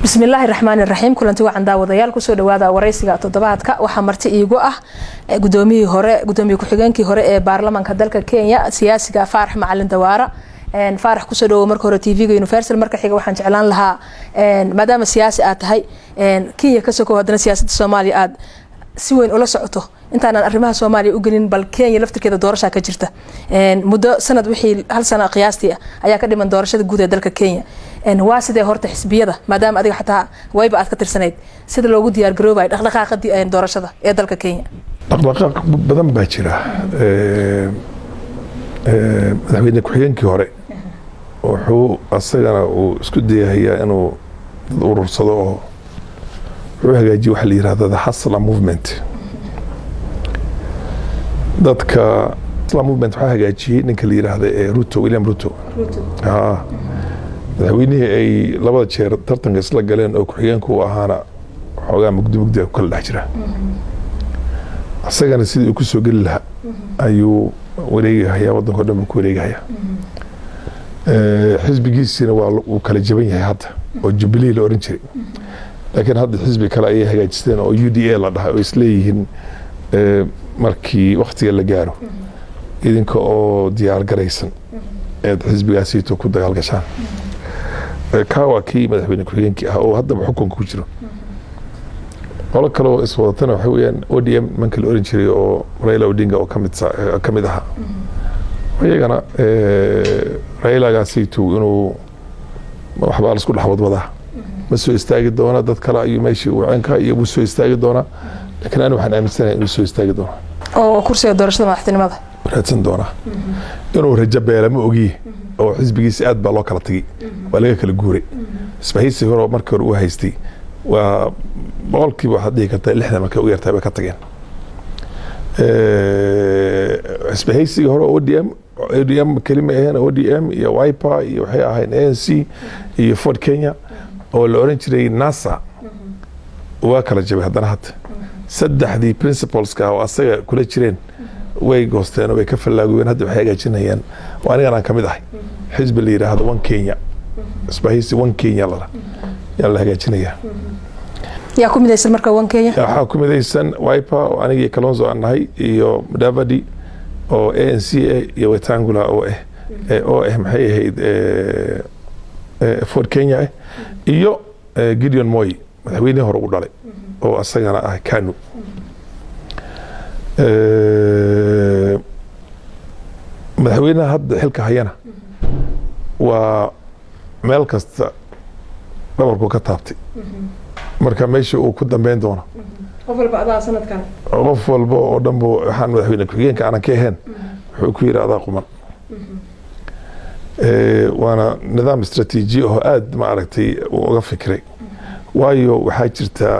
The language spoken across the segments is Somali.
bismillaahi raxmaani raxiim kulanti wacan daawadayaal kusoo dhawaada wareysiga toddobaadka waxaa marti iigu ah gudoomiyihii hore gudoomiye ku-xigeenkii hore ee baarlamaanka dalka kenya siyaasiga faarax macalin dawaara faarax kusoo dhawo marka hore tvga universal marka xiga waxaan jeclaan lahaa maadaama siyaasi aad tahay kenya ka sokow haddana siyaasadda soomaaliya aad si weyn ula socoto intaanan arrimaha soomaaliya u gelin bal kenya laftirkeeda doorashaa ka jirta muddo sanad wixii hal sana qiyaastii ayaa ka dhiman doorashada guud ee dalka kenya waa sidee horta xisbiyada maadaama adiga xataa wayba aad ka tirsanayd sida loogu diyaar garoobay dhaqdhaqaaqa doorashada ee dalka kenya dhaqdhaqaaq badan baa jira madaxweyne ku-xigeenkii hore wuxuu asagana uu isku dayahayaa inuu dad urursado oo wuxuu hagaajiye waxa la yirahda the hasla movement dadka hasla movement waxaa hagaajiyey ninka la yiraahda ee ruto william ruto madaxweynihii ay labada jeer tartanka isla galeen oo ku-xigeenka u ahaana xoogaa mugdi mugdia ku kala dhex jira isagana sidii uu ku soo geli lahaa ayuu wareegahayaa waddanko dhan buu ku wareegahayaa xisbigiisiina waa uu kala jaban yahay hadda oo jubilee la oran jiray laakiin hadda xisbi kale ayay hagaajisteen oo u d a la dhahay oo isleeyihiin markii waktiga la gaaro idinka oo diyaar garaysan eed xisbigaasiito ku dagaal gashaan kaa waa kii madaxweyne ku-xigeenkii ah oo haddaba xukunka ku jiro qolo kale oo iswadatana waxa weyaan o d m manka la oran jiray oo raila odinga oo kamid ka mid ahaa iyagana railagaasiitu inuu waxbaa lasku dhex wadwadaa ma soo istaagi doona dad kale ayuu meeshii uu ceenka iyo wuu soo istaagi doonaa laakiin ani waxaan aaminsanahay inuu soo istaagi doona oo kursiga doorashada madaxtinimada raadsan doonaa inuu rajo beela ma ogiye oo xisbigiisa aad baa loo kala tagay waa laga kala guuray isbahaysi hore markii hore uu haystay waa boqolkiiba waxaad dhihi kartaa lixdan markay u yartahay bay ka tageen isbahaysiga hore o d m o d m kelima aheen o d m iyo wiper iyo waxay ahayn a n c iyo ford kenya oo la oran jiray nasa waa kala jabay haddana hadda saddexdii principleska oo asaga kula jireen way goosteen oo way ka fallaagoween hadda waxay hagaajinayaan oo anigan aan ka mid ahay xisbi la yidhaahdo one kenya isbahaysi one kenya lala yaa la hagaajinayaa yaa ku midaysan marka one kenya waxaa ku midaysan wiper oo anigii kalonzo aan nahay iyo mudavadi oo a n c a iyo wetangula oo ah oo ah maxay ahayd ford kenya ah iyo gideon moy madaxweynihii hore u dhalay oo asagana ah kanu madaxweynaha hadda xilka hayana waa meel kasta dhabarku ka taabtay marka meesha uu ku dambeyn doono qof walba adaa sanadkan qof walba oo dhan bu waxaan madaxweyne ku-xigeenka aanan ka ahayn wuxuu ku yidhi adaa quman waana nidaam istraatiiji oo aad ma aragtay uu uga fikiray waayo waxaa jirtaa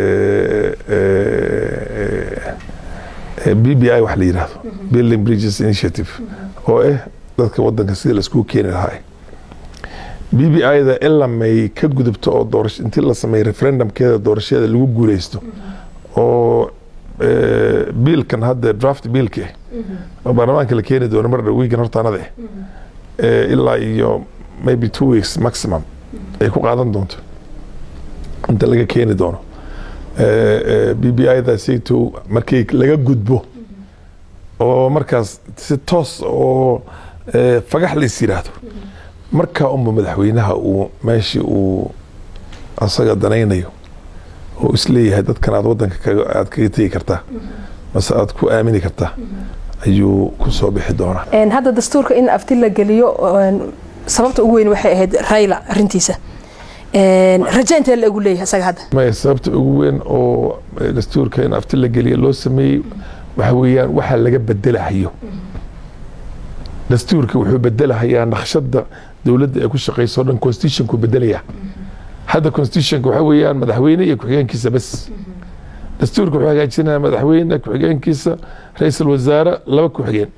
b b i wax la yidhaahdo building bridges initiative oo ah dadka wadanka sida laiskugu keeni lahaa b b i-da ilaa may ka gudubto oo doorasho intii la sameeyey referendumkeeda doorashada lagu guuleysto oo biilkan hadda draft biilka ah oo baarlamaanka la keeni doono mar dhow wiigan hortaanada ah ilaa iyo maybe two weeks maximum ay ku qaadan doonto inta laga keeni doono b b i-da sayto markii laga gudbo oo markaas si toos oo fagax la is yiraahdo markaa unba madaxweynaha uu meeshii uu asaga danaynayo oo isleeyahay dadkan aad wadanka aad kaga tegi kartaa mase aad ku aamini kartaa ayuu ku soo bixi doonaa hadda dastuurka in afti la geliyo sababta ugu weyn waxay ahayd rayla arintiisa raja intee la egu leeyahay isaga hadda maya sababta ugu weyn oo dastuurka in afti la geliyo loo sameeyey waxa weeyaan waxaa laga bedelahayo dastuurka wuxuu bedelahayaa naqshada dowladda ay ku shaqeyso o dhan constitutionku bedelaya hadda constitutionka waxa weeyaan madaxweyne iyo ku-xigeenkiisa bes dastuurka wuxuu hagaajinaya madaxweyne ku-xigeenkiisa ra-iisul wasaare laba ku-xigeen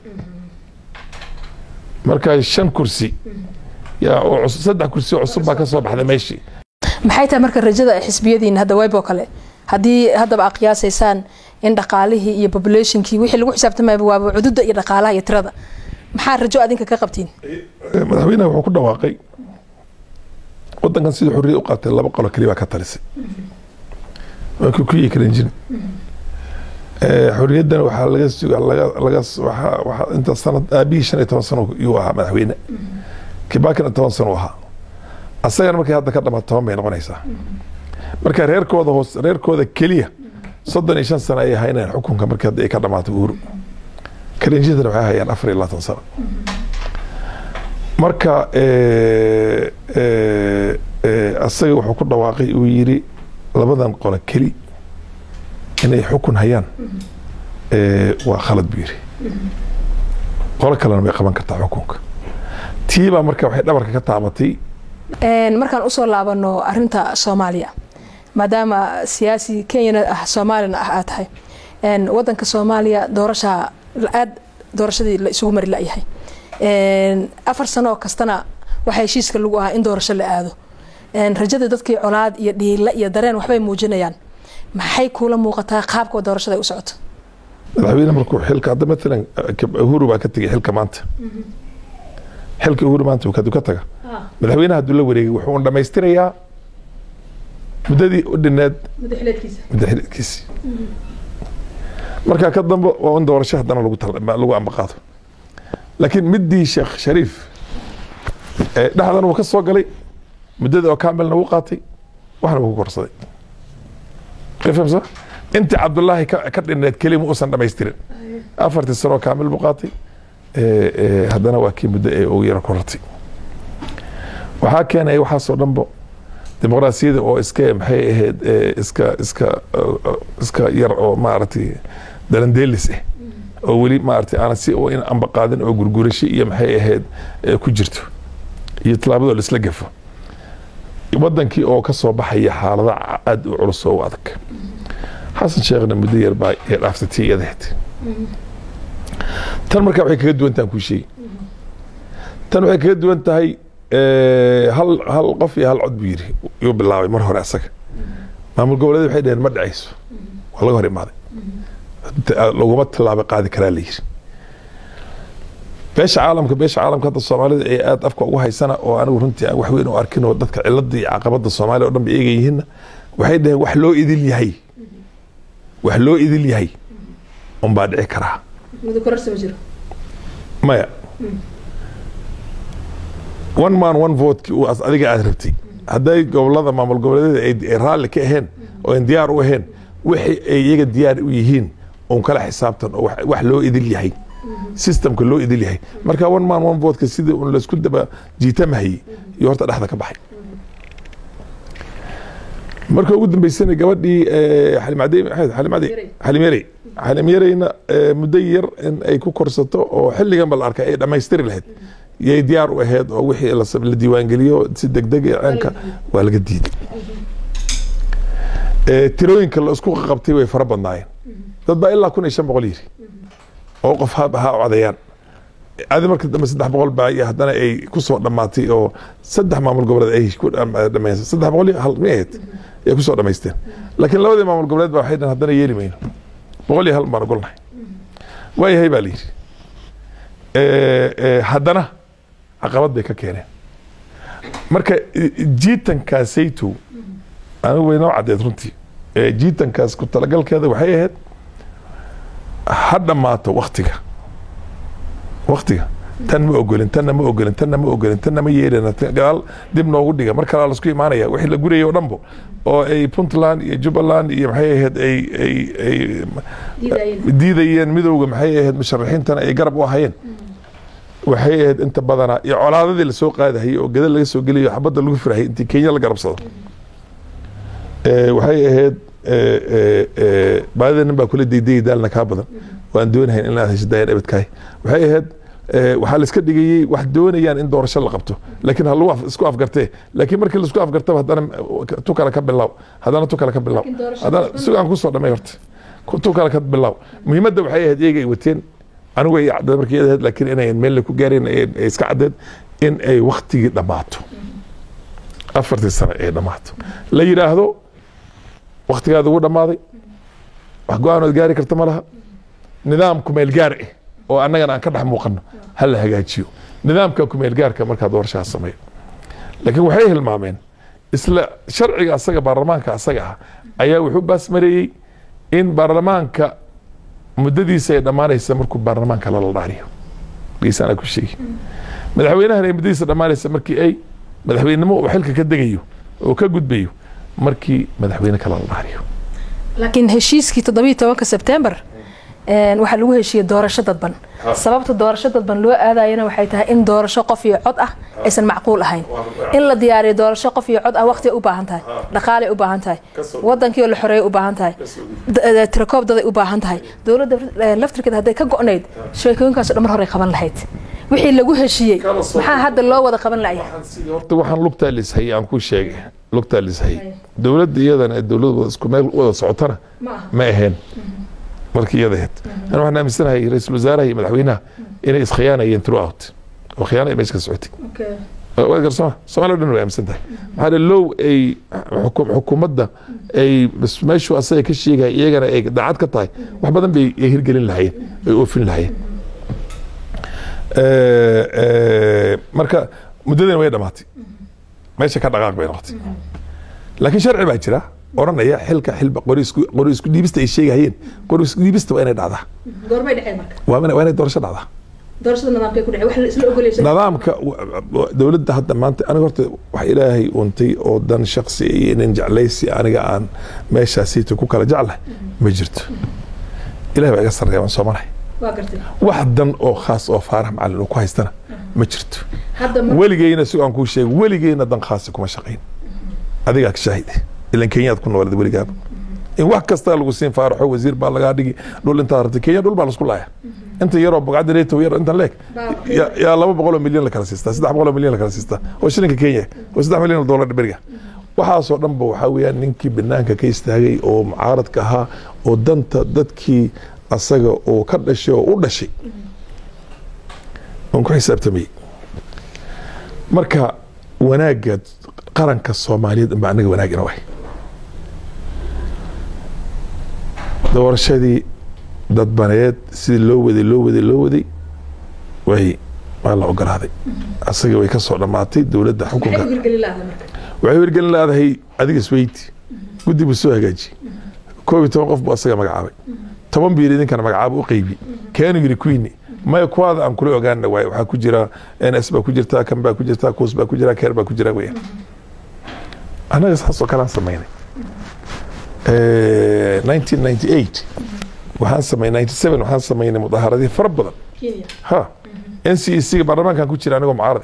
markaa shan kursi yaa saddex kursi oo cusub baa ka soo baxday meeshii maxay tahay marka rajada ay xisbiyadiina hadda waybo kale haddii haddaba aa qiyaasaysaan in dhaqaalihii iyo populationkii wixii lagu xisaabtamayba waaba cududa iyo dhaqaalaha iyo tirada maxaa rajo adinka ka qabtiin madaxweynaha wuxuu ku dhawaaqay wadankan sidii xorriyad u qaatay laba qolo keliya baa ka talisay waa kukuyi kalenjin xorriyaddana waxaa laga suga laga laga waxaa waxaa inta sanad aabihii shan iyo toban sano yuu ahaa madaxweyne kibakina toban sano u ahaa asagana markay hadda ka dhamaad toban bay noqonaysaa marka reerkooda hoos reerkooda keliya soddon iyo shan sano ayay haynayaan xukunka markii hadda ay ka dhamaato uhuru kalenjintana waxay hayaan afar iyo labaatan sano marka asaga wuxuu ku dhawaaqay uu yiri labadan qolo keli inay xukun hayaan waa khalad buu yiri qolo kalena bay qaban kartaa xukunka tiibaa marka waxay dhabarka ka taabatay markaan usoo laabano arinta soomaaliya maadaama siyaasi kenyana ah soomaalina ah aad tahay wadanka soomaaliya doorasha aad doorashadii la isugu mari layahay afar sano kastana waxaa heshiiska lagu ahaa in doorasho la aado rajada dadkii colaad iyo dhiila iyo dareen waxbay muujinayaan maxay kuula muuqataa qaabka doorashada ay u socoto madaxweyne markuu xilka hadda maalan uhuru baa ka tegay xilka maanta xilka uhuru maanta kaduu ka taga madaxweynaha hadduu la wareegay wuxuu dhamaystirayaa muddadii u dhineed muddaxileedkiisi markaa ka dambe waa in doorasho haddana lagu ambaqaado laakiin midii sheekh shariif dhexdan wuu ka soo galay muddada oo kaamilna wuu qaatay waxna wuu ku korsaday famsa intii cabdullaahi ka dhineed keliya ma uusan dhamaystirin afartii sanoo kaamil buu qaatay haddana waa kii muddo ee ugu yaro korartay waxaa keenaya waxaasoo dhanbo dimuqraasiyada oo iska maxay ahayd iska iska iska yar oo maaragtay dalandeelis ah oo weli maaragtay aanan si in amba qaadin oo gurgurasho iyo maxay ahayd ku jirto iyo tallaabadoo la isla gafo wadankii oo ka soo baxaya xaalada aada u culus oo u adag xasan sheekhna muddo yar baa ee dhaaftay tii iyadahayd tan markaa waxay kaga duwan tahay kuu sheegi tan waxay kaga duwan tahay hal hal qof iyo hal cod buu yiri yuu bilaabay mar hore asaga maamul goboleed waxay dhaheen ma dhacayso waa laga hor imaaday laguma tilaabo qaadi karaa la yiri beesha caalamka beesha caalamka hadda soomaalida ee aada afka ugu haysana oo anigu runtii aan wax weyn u arkin oo dadka cilada iyo caqabada soomaaliya o dhan ba eegayihiinna waxay dhaheen wax loo idil yahay wax loo idil yahay unbaa dhici karaa maya one man one votekii uu adiga aada rabtay hadday gobolada maamul goboleedyada ay raalli ka aheen oo an diyaar u aheen wixii ay iyaga diyaar u yihiin un kala xisaabtan oo wax loo idil yahay systemka loo idil yahay marka one man one votka sidii un laisku daba jiitamahayey iyo horta dhexda ka baxay marka ugu dambeysana gabadhii xalimyarey xalimyareyna muddo yar in ay ku korsato oo xilligan ba la arkay ay dhammaystiri lahayd yay diyaar u ahayd oo wixii la diiwaangeliyo si degdeg ceenka waa laga diiday tirooyinka la isku qabtay way fara badnaayeen dad baa ilaa kun iyo shan boqol yiri oo qof ha ha codayaan adi marka dambe saddex boqol baa iyo haddana ay kusoo dhammaatay oo saddex maamul goboleed ay ku dhamaysay saddex boqol iyo hal mi ahayd ay kusoo dhamaysteen laakiin labadii maamul goboleed baa waxay dhahan haddana yeeli mayno boqol iyo hal baan ogolnahay waayahay baa la yidhi haddana caqabad bay ka keeneen marka jiitankaasayto anigu way noo caddeed runtii jiitankaas ku talagalkeeda waxay ahayd ha dhammaato waktiga waktiga tan ma ogolin tanna ma ogolin tanna ma ogolin tanna ma yeelina gadaal dib noogu dhiga mar kalaa lasku imaanaya wixii la gurayay oo dhanbo oo ay puntland iyo jubbaland iyo maxay ahayd ay ay ay diidayeen midowga maxay ahayd musharaxiintana ay garab u ahayeen waxay ahayd inta badanaa iyo colaadadii lasoo qaadahayay oo gadal laga soo geliyo xabadda lagu firahayay intii kenya la garabsado waxay ahayd baadida nin baa kula daydayay daalna kaa badan waan doonahayn in aad hesho dayan abadkahay waxay ahayd waxaa la iska dhigayey wax doonayaan in doorasho la qabto laakiin ha lagu isku afgartee laakiin markii laisku afgartaba haddana tu kale ka bilaw haddana tu kale ka bilaw haddana sugaan kusoo dhamay horta tu kale ka bilaw muhiimadda waxay ahayd iyaga ay wateen anigu ay caddeed markii iyada ahayd laakiin inayn meel ku gaareen ay iska caddeed in ay waktigii dhammaato afartii sano ay dhammaato la yidhaahdo waktigaada ugu dhammaaday wax go-aanood gaari karta ma laha nidaam kumeel gaar ah oo annagana aan ka dhex muuqano ha la hagaajiyo nidaamka kumeel gaarka markaa doorashaha sameeyo laakiin waxay hilmaameen isla sharciga asaga baarlamaanka asaga ah ayaa wuxuu baasmareeyey in baarlamaanka muddadiisa ay dhammaanaysa markuu baarlamaanka lala dhaariyo geesaana ku sheegi madaxweynahana ay muddadiisa dhammaanaysa markii ay madaxweynenimo uu xilka ka degayo oo ka gudbayo markii madaxweyne kale la dhaariyo laakiin heshiiskii toddobiiyo tobanka sebtembar waxaa lagu heshiiyey doorasho dadban sababta doorasho dadban loo aadayana waxay tahay in doorasho qof iyo cod ah aysan macquul ahayn in la diyaariyo doorasho qof iyo cod ah waqti u baahan tahay dhaqaalay u baahan tahay wadankii oo la xoreeyay u baahan tahay tirakoob daday u baahan tahay dowladda laftirkeeda hadday ka go'nayd sheekooyinkaas dhan mar hore qaban lahayd wixii lagu heshiiyey maxaa hadda loo wada qaban laya horta waxaan lugtaa lishayay aan ku sheegay lugtaa lishayay dowladda iyadana ee dowlad isku meel wada socotana ma ahayn markii iyada ahayd ana waxaan aaminsanahay ra-iisul wasaaraha iyo madaxweynaha inay iskhiyaanayeen throughout oo khiyaana ay meesha ka socotay waa garsoma soomaaliya dhan way aaminsan tahay maxaa low ay xukuumadda ay meeshuu asaga ka sheegaya iyagana ay daacad ka tahay wax badan bay hirgelin lahayeen ay oofin lahayeen marka muddadina way dhamaatay meesha ka dhaqaaq bay noqotay laakiin sharci baa jira oranaya xilka xilba qori isku dhiibista ay sheegayeen qori isku dhiibista waa inay dhacdaa goormay dhaceen marka waa inay doorasho dhacdaa doorashada nidaamkay ku dhacay wax la isla ogolaysa nidaamka dowladda hadda maanta aniga horta wax ilaahay untay oo dan shaksi iyo nin jeclaysi aniga aan meeshaasiita ku kala jeclahay ma jirto ilahay baa iga sarreeya waan soomanahay wax dan oo khaas oo faarax macalin uu ku haystana ma jirto weligeyna si aan kuu sheegay weligeyna dan khaasi kuma shaqayn adigaa ka shaahid ilan kenyaad ku noolad weligaaba in wax kasta lagu siin faaraxo wasiir baa lagaa dhigi dhul intaad rabtay kenya dhul baa lasku laaya inta yaroo bogcadda reeto yar intan leeg yaa laba boqoloo milyan la kala siistaa saddex boqoloo milyan la kala siistaa oo shilinka kenya oo saddex milyan oo dollar beriga waxaasoo dhanba waxaa weeyaan ninkii banaanka ka istaagay oo mucaaradka ahaa oo danta dadkii asaga oo ka dhashay oo u dhashay oon ku xisaabtamayey marka wanaagga qaranka soomaaliyeed inba anaga wanaag ina wahay doorashadii dadbaneed sidii loo waday loo waday loo waday way waa la ogolaaday asaga way ka soo dhammaatay dowladda xukunka waxay hirgelin laadahay adiga isweyti guddi buu soo hagaajiyey koob iyo toban qof buu asaga magacaabay toban buu yidhi idinkana magacaaba u qeybi keenu yidhi queeni maya kuwaada aan kula ogaana waay waxaa ku jira n s baa ku jirtaa kan baa ku jirtaa kuus baa ku jira keer baa ku jira weya annaga saas oo kale aan samaynay nineteen ninety eight waxaan samaynay ninety seven waxaan samaynay mudaaharadii fara badan ha n c e c ga baarlamaankan ku jira anigoo mucaarade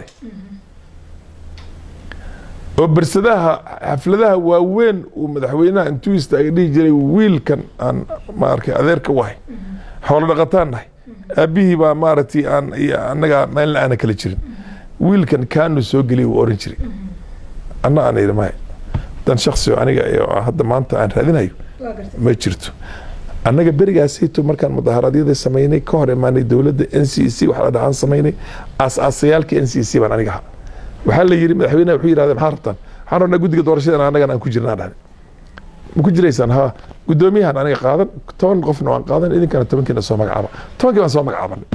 oo bersadaha xafladaha waaweyn uu madaxweynaha intuu istaaga dhihi jiray wiilkan aan maarkay adeerka u ahay xoolo dhaqataan nahay aabihii baa maaragtay aan annaga meelna aana kala jirin wiilkan kaanu soo geliy uu oran jiray anna aan yidhi maya dan shaksi oo aniga hadda maanta aan raadinayo ma jirto annaga berigaasayto markaan mudaharaadyada samaynay ka hor imaanay dowladda n c c waxa la dhahaan samaynay aas-aasayaalka n c c baan aniga ahaa waxaa la yidhi madaxweynaha wuxuu yidhahda maxaa rabtaan waxaan rabnaa guddiga doorashadan annagan aan ku jirnaa dhahday ma ku jiraysaan ha guddoomiyahan aniga qaadan toban qofna waan qaadan idinkana tobankiina soo magacaaba tobankii baan soo magacaabanay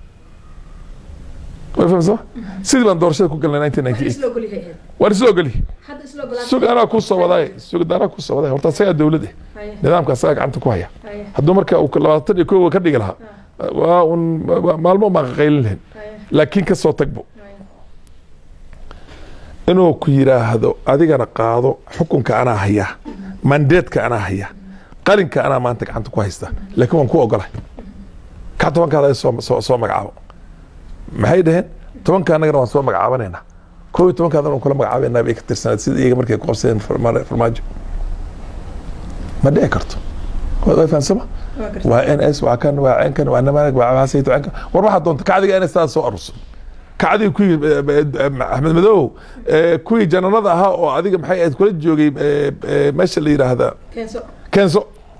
way fahamsama sidii baan doorashada ku galnay nineteen ninety eight waan isla ogolyahay sug anaa ku soo wadaay sug anaa ku soo wadaay horta asagaa dowlad eh nidaamka asagaa gacanta ku haya hadduu marka uu labaatan iyo kowa ka dhigi lahaa waa un maalmo baan qaqaylin lahayn laakiin ka soo tagbo inuu ku yidhaahdo adigana qaado xukunka anaa hayaa mandeedka anaa hayaa qalinka anaa maanta gacanta ku haysta laakiin waan ku ogolay ka tobankaada soo magacaabo maxay dhaheen tobanka annagana waan soo magacaabanayna koo iyo tobankaadana waan kula magacaabaynaa bay ka tirsanayd sida iyaga markay ku qabsadeen farmaajo ma dhici karto way fahansama waa n s waa kan waa cenkan waa namaanag waa hasayto cenkan war waxaa doonta kacdiga n s taada soo aruso kacdii kuwii axmed madow kuwii jananada ahaa oo adiga maxay ahayd kula joogay meesha la yidhaahda keenso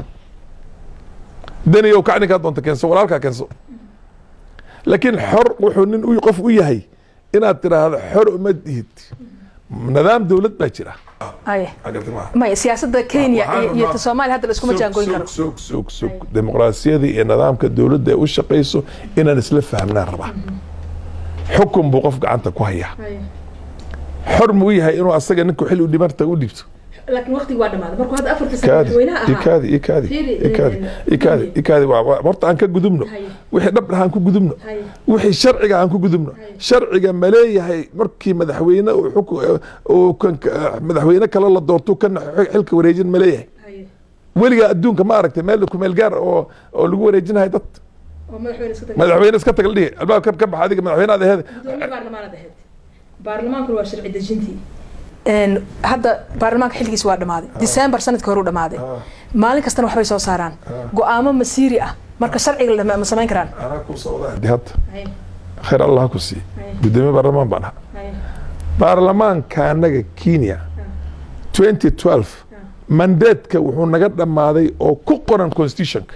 daniyow kacninkaa doonta keenso walaalkaa keenso laakiin xor wuxuu nin qof u yahay inaad tiraahdo xor uma dihid nidaam dowlad baa jira maya siyaasada kenya iyo ta soomaaliya hadda la iskuma jaangoyn karo sug sug sug dimuqraasiyada iyo nidaamka dowladda ay u shaqayso inaan isla fahmnaan rabaa xukun buu qof gacanta ku hayaa xor ma u yahay inuu asaga ninku xil u dhimarta u dhibto laakiin waqtigi waa dhamaaday markuu hadda afarta sano kaadi madaxweynaha ahaa ikaadi ikaadi Fiiri, ikaadi eh, ikaadi fiiri. ikaadi waa- waa- horta aan ka gudubno Haye. wixii dhab dhaha aan ku gudubno Haye. wixii sharciga aan ku gudubno Haye. sharciga ma leeyahay markii madaxweyne uu xuku- uu kan madaxweyne kale la doorto kana xilka wareejin ma leeyahay Haye. weligaa adduunka ma aragtay meel kumeel gaar oo oo lagu wareejinahay dad oo madaxweyne iska tagay madaxweyne iska taga la dhihi albaab ka ka baxa adiga madaxweyne aad aheed gudoomiye baarlamaanad ahayd baarlamaankuna waa sharci dejintii hadda baarlamaanka xilligiis waa dhamaaday december sanadkii hore u dhamaaday maalin kastana waxbay soo saaraan go-aamo masiiri ah marka sharciga la- ma samayn karaan anaa ku socdaa de hadda khayr allah ku sii gudoomiye baarlamaan baan ahaa baarlamaanka anaga kenya 2012 mandatka wuxuu naga dhammaaday oo ku qoran constitutionka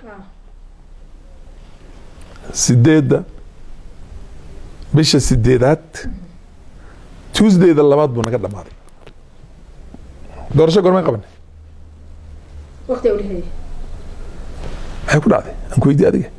sideedda bisha sideedaad tuesdayda labaad buu naga dhammaaday doorasho gormay qabanay waqti u dhexeeyay maxay ku dhacday aan ku weydiye adiga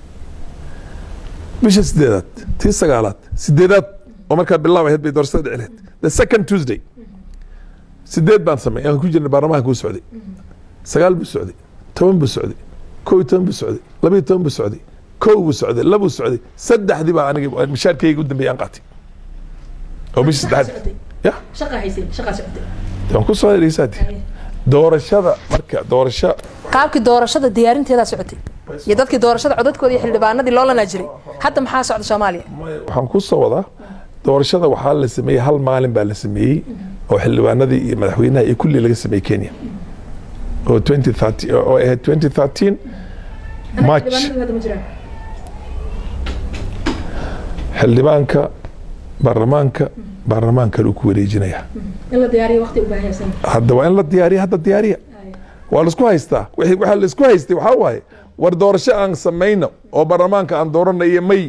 bisha sideedaad tii sagaalaad sideedaad oo markaa bilaab ahayd bay doorashada dhici lahayd the second tuesday sideed baan samay aan ku jirnay baarlamaanka kuu socday sagaal buu socday toban buu socday kow iyo toban buu socday laba iyo toban buu socday kow buu socday labuu socday saddexdii baa aniga mishaarkayga u dambeeyay aan qaatay oo bisha saddexaad ya shaqa haysay shaqa socotay waan ku soo dhegeysaadi doorashada marka doorasho qaabkii doorashada diyaarinteedaa socotay iyo dadkii doorashada codadkooda iyo xildhibaanadii loolanaa jiray hadda maxaa socda soomaaliya waxaan ku soo wadaa doorashada waxaa la sameeyey hal maalin baa la sameeyey oo xildhibaanadii iyo madaxweynaha iyo kulli laga sameeyey kenya oo 2013 oo ahayd 2013 march hadda ma jiraan xildhibaanka baarlamaanka baarlamaan kale uu ku wareejinayaa in la diyaariyo waqti u baahaysan hadda waa in la diyaariya hadda diyaariya waa laisku haystaa wixii- waxaa laisku haystay waxaa waaye war doorasho aan samayno oo baarlamaanka aan dooranayo may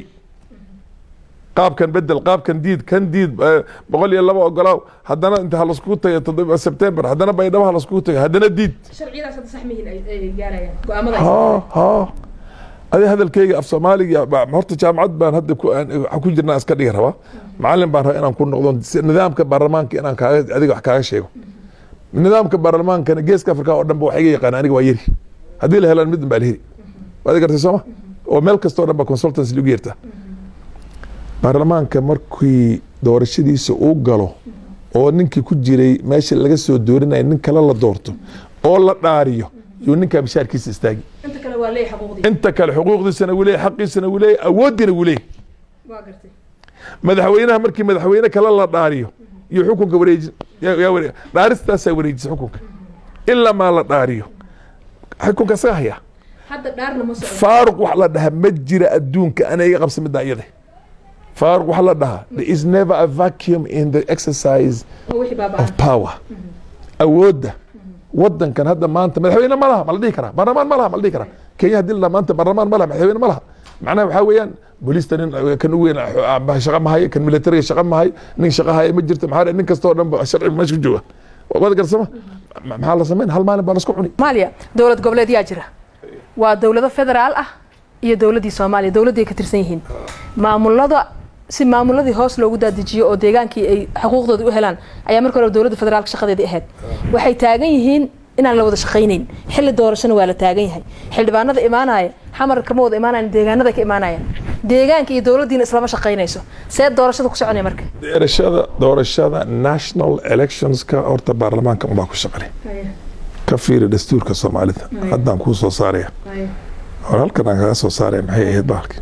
qaabkan bedel qaabkan diid kan diid eh, boqol iyo laba ogolaaw haddana inta ha laskugu tago toddoba sebtembar haddana baydhabo ha laskugu tago haddana diid sharciyadaas hadda sax mihiin ay gaarayaan go-aamada ha ha adi hadalkeyga af soomaaliga ba- horta jaamacad baan hadda ku aan- waxaan ku jirnaa iska dhigi rabaa macalin baan rabaa inaan ku noqdo si- nidaamka baarlamaanka inaan kaaga adiga wax kaaga sheego nidaamka baarlamaankana geeska afrika oo dhan ba wax iga yaqaan aniga waa yeri haddii la helaan midin baa la heli waad gartay sooma oo meel kastoo dhan ba consultancy lagu yeertaa baarlamaanka markii doorashadiisa uu galo oo ninkii ku jiray meesha laga soo doorinaya nin kale la doorto oo la dhaariyo yuu ninkaa mishaarkiisa istaagi inta kale waa leeyahay xuquuqdii inta kale xuquuqdiisana wuu leeyahy xaqiisana wuu leeyahy awooddiina wuu leeyahy waa gartay madaxweynaha markii madaxweyne kale la dhaariyo iyo xukunka wareeji yaa- yaa ware- dhaaristaasaa wareejisa xukunka ilaa maa la dhaariyo xukunka isaga haya hadda dhaarna ma socdo faaruq wax la dhaha ma jira adduunka ana iga qabsa middaa iyada faaruq wax la dhaha there is never a vacuum in the exercise oo wixii baabaa of power awoodda wadankan hadda maanta madaxweyne ma laha ma la dhihi karaa baarlamaan ma laha ma la dhihi karaa kenya haddii la dhaha maanta baarlamaan ma laha madaxweyne ma laha macnaha waxaa weeyaan booliista nin kan ugu weyn ah, shaqa ma hayo kan militariga shaqa ma hayo nin shaqa haya ma jirto maxaa nin kastoo dhan ba sharciga meesha ku jooga waad garsama Ma- maxaa la samayn hal maalin baa lasku cuni soomaaliya dowlad goboleed yaa jira waa dowlado federaal ah iyo dowladdii soomaaliya dowladdii ay ka tirsan yihiin maamulada si maamuladii hoos loogu daadijiyo oo deegaankii ay xuquuqdooda u helaan ayaa marka hore dowladda federaalka shaqadeedii ahayd waxay taagan yihiin inaan la wada shaqaynayn xilli doorashana waa la taagan yahay xildhibaanada imaanaya xamar kama wada imaanayan deegaanada ka imaanayaan deegaanka iyo dowladdiina islama shaqaynayso see doorashada ku soconaya marka doorashada doorashada national electionska horta baarlamaanka unbaa ku shaqale ka fiiri dastuurka soomaalida haddaan kuu soo saaraya hore halkan aan kaga soo saaraya maxay ahayd bahalki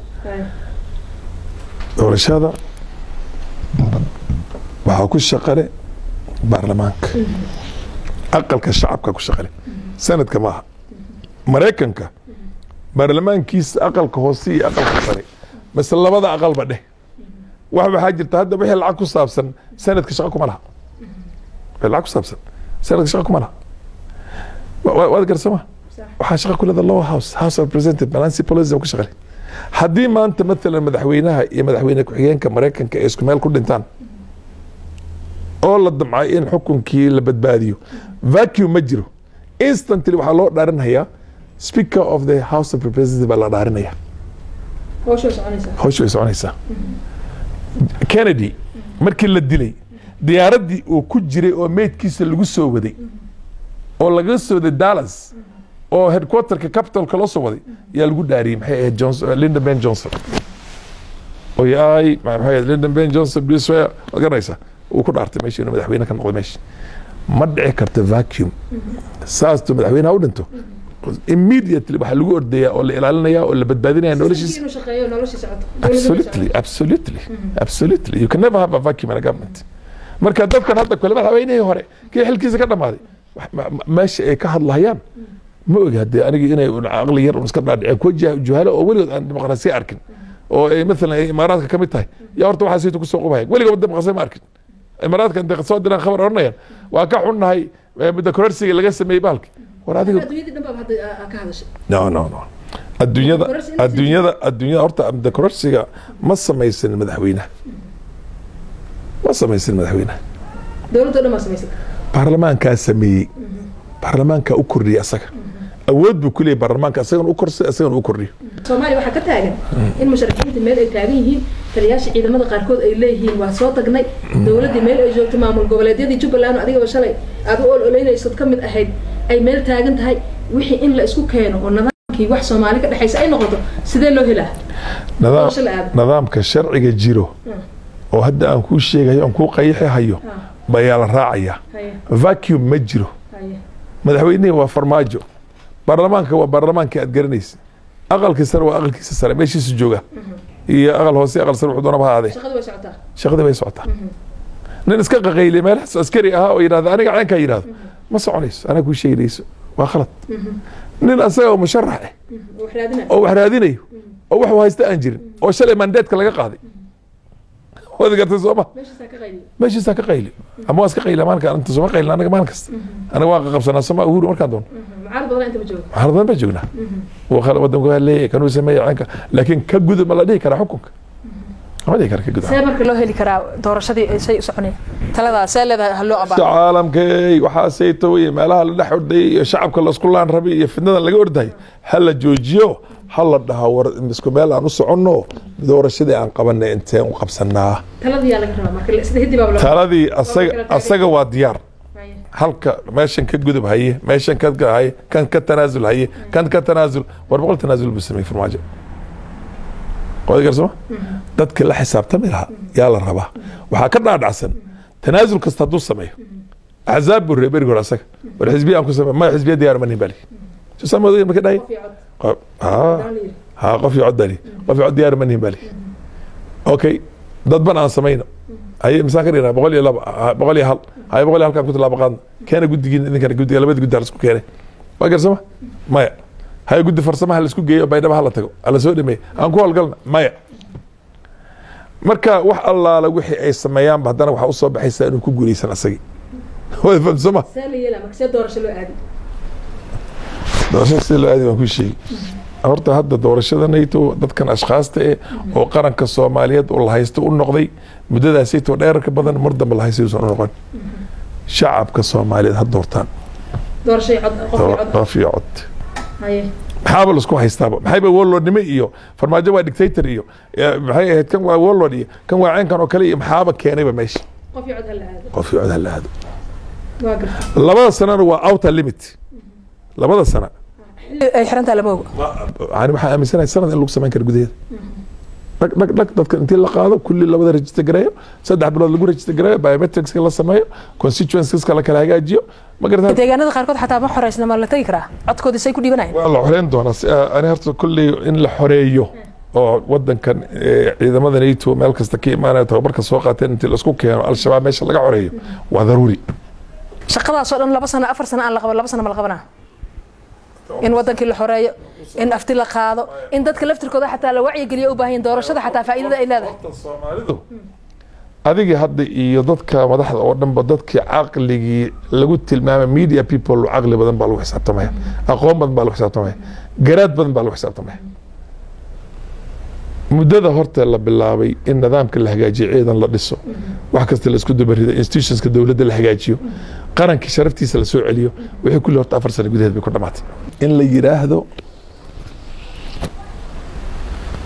doorashada waxaa ku shaqale baarlamaanka aqalka shacabka ku shaqale sanadka maaha maraykanka baarlamaankiisa aqalka hoose iyo aqalka sare mase labada aqalba dheh wax waxaa jirta hadda wixii lacag ku saabsan sanadka shaqo kuma laha wixii lacag ku saabsan sanadka shaqo kuma laha Wa- wa- waad garsama waxaa shaqa ku leeda lower house house of representative nancy pelosi baa ku shaqale haddii maanta maalan madaxweynaha iyo madaxweyne ku-xigeenka maraykanka ay isku meel ku dhintaan oo la damcay in xukunkii la badbaadiyo vacuum ma jiro instantly waxaa loo dhaarinhayaa speaker of the house of representative baa la dhaarinaya howsha soconaysa hawsha way soconaysaa kennedy markii la dilay diyaaraddii uu ku jiray oo meydkiisa lagu soo waday oo laga soo waday dallas oo headquarterka capitalka loo soo waday yaa lagu dhaariyey maxay ahayd johnson linda ben johnson oo yaay maxay ahayd linda ben johnson biswaya waad garanaysaa uu ku dhaartay meesha inuu madaxweyne ka noqdo meesha ma dhici karto vacuum saastuu madaxweynaha u dhinto immediately waxaa lagu ordayaa oo la ilaalinaya oo la badbaadinaya noloshiisa inuu shaqeeyo nolosha socoto absolutely absolutely absolutely you can never have a vacuum in a government marka dadkan hadda kale madaxweynihii hore kii xilkiisa ka dhamaaday wax- ma- ma- meesha ay ka hadlayaan ma ogi haddee aniga inay un caqli yar un iska dhaadhiceen kuwa jah- juhalo oo weligood aan dimuqraasiya arkin oo ay maalan ay imaaraadka ka mid tahay yaa horta waxaa saytu kusoo qubahaya weligood dimuqraasiya ma arkin imaaraadka intay soo diraan khabar oranayaan waa ka xunnahay eh, muddo kororsiga laga sameeyey bahalki war adiga adduunyadii dhan baa hadda aa ka hadashay no no no adduunyada Kororsi inta adduunyada adduunyada horta muddo kororsiga ma samaysan madaxweynaha ma samaysan madaxweynaha dowladda dhan baa samaysay baarlamaankaa sameeyey baarlamaankaa u kordhiyey asaga awood buu ku leeyahy baarlamaanka asagan u korsay asagan u kordhiyo soomaaliya waxaa ka taagan in musharaxiinta meel ay taagan yihiin taliyaasha ciidamada qaarkood ay leeyihiin waa soo tagnay dowladdii meel ay joogto maamul goboleedyadii jubbaland oo adigaba shalay aad u ololeynaysood ka mid ahayd ay meel taagan tahay wixii in la isku keeno oo nidaamkii wax soomaali ka dhexaysa ay noqoto sidee loo helaa nidaam Doorasho la aado. nidaamka sharciga jiro oo hadda aan kuu sheegayo aan kuu qayixi hayo bayaa la raacayaa haye vacuum ma jiro haye madaxweynihii waa farmaajo baarlamaanka waa baarlamaankii aad garanaysa aqalkii sare waa aqalkiisa sare meeshiisu jooga iyo aqal hoose aqal sare wuxuu doonaba ha aadee shaqadu way socotaa shaqadii bay socotaa nin iska qaqaylay meelahaas askari ahaa oo yidhahda aniga ceenkaa yidhahdo ma soconayso anaa kuu sheegayso waa khalad nin asaga oo musharax ah wax raadina oo wax raadinayo oo wax uu haysta aan jirin oo shalay mandeedka laga qaaday waad gartay sooma meeshiisaa ka qayliyo meeshiisaa ka qayli ama waa iska qayla maalinka inta sooma qaylin anaga maalin kasta anaga waa qaqabsanaa soma uhuru markaan doono mucaarad badan inta ma joogo waxaan badan baa joognaa Wuu khala- wadanku waa leeyahay kanuu sameeya caynka laakiin ka gudub ma la dhihi karaa xukunka lama dhihi kara ka gudub see marka loo heli karaa doorashadii say u soconeen taladaa see leedahay ha loo abaa caalamkay waxaasayto iyo meelaha la dhex ordayay iyo shacabka laisku laan rabay iyo fidnadan laga ordahay ha la joojiyo ha la dhaha war isku meel aan u soconno doorashadii aan qabanay inteen u qabsanaa taladii yaa laga rabaa marka sida hiddi baaba taladii asaga asaga waa diyaar Haye. halka meeshan ka gudub haye meeshan ka ga- haye kan ka tanaasul haye kan ka tanaasul war boqol tanaasul buu sameeyey farmaajo qoodi garsama dadka la xisaabtami lahaa yaa la rabaa waxaa ka dhaadhacsan tanaasul kasta hadduu sameeyo axzaab buu reer berigi hore asaga war xisbiya aan ku samey maya xisbiya diyaar ma nihin bali susaamooday marka dhahay Qof iyo cod. Qof- haa Daan la yidhi. ها قف يقعد بالي قف يقعد ديار مني بالي اوكي dad ban aan samayno haye misaan ka dhignaa boqol iyo laba ha- boqol iyo hal haye boqol iyo halkaan ku tilaabo qaadna keena guddigiin idinkana guddiga labada guddi ha laisku keenay waa garsama maya haye guddi farsama ha laisku geeyo baydhaba ha la tago ha la soo dhameey aan ku howlgalna maya marka wax allaala wixii ay sameeyaanba haddana waxaa usoo baxaysaa inuu ku guuleysan asagii waa fahamsama see la yeelaa marka see doorasho loo aadi doorashada sida loo aadi waan kuu sheegi horta hadda doorashada nato dadkan ashkhaasta eh oo qaranka soomaaliyeed oo la haysto u noqday muddadaasaytoo dheerarka badan mar dambe la haysto uusan u noqon shacabka soomaaliyeed ha doortaan doorasho iyo cod qof iyo cod qof iyo cod haye maxaaba laisku haystaaba maxayba warlordnimo iyo farmaajo waa dictator iyo eh, maxay ahayd kan waa warlord iyo kan waa ceenkan oo kale iyo maxaaba keenayba meesha qof iyo cod ha la aado qof iyo cod ha la aado waa garta labada sanana waa outer limit labada sana xilli ay xirantaa lama ogo yani waxaan aaminsanahay sanad in lagu samayn karo gudaheeda dhag dhag dhag dadka intii la qaado kulli labada register gareeyo saddex bilood lagu register gareeyo biometricska la sameeyo constituenceska la kala hagaajiyo ma garataa deegaanada qaarkood xataa ma xoreysna ma la tegi karaa codkoodii say ku dhibanayaan waa la xoreyn doonaa si aa- ani horta kulley in la xoreeyo oo wadankan eh, ciidamada nato meel kasta ka imaanaya tababarka soo qaateen intii laisku keeno al-shabaab meesha laga xoreeyo waa daruuri shaqadaasoo dhan laba sano afar sano aan la qaban laba sano ma la qabanaa in wadankii la xoreeyo in afti la qaado in dadka laftirkooda xataa la wacyigeliyo u baahan yihiin doorashada xataa faa'iidada ay leedahay Horta soomaalidu adigii hadda iyo dadka madaxda oo dhanba dadkii caqligii lagu tilmaamay media people caqli badan baa lagu xisaabtamaya aqoon badan baa lagu xisaabtamaya garaad badan baa lagu xisaabtamaya muddada horta la bilaabay in nidaamka la hagaajiyo ciidan la dhiso wax kasta la isku dubarido institutionska dowladda la hagaajiyo qarankii sharaftiisa la soo celiyo wixii kulli horta afar sano gudaheed bay ku dhamaatay in la yidhaahdo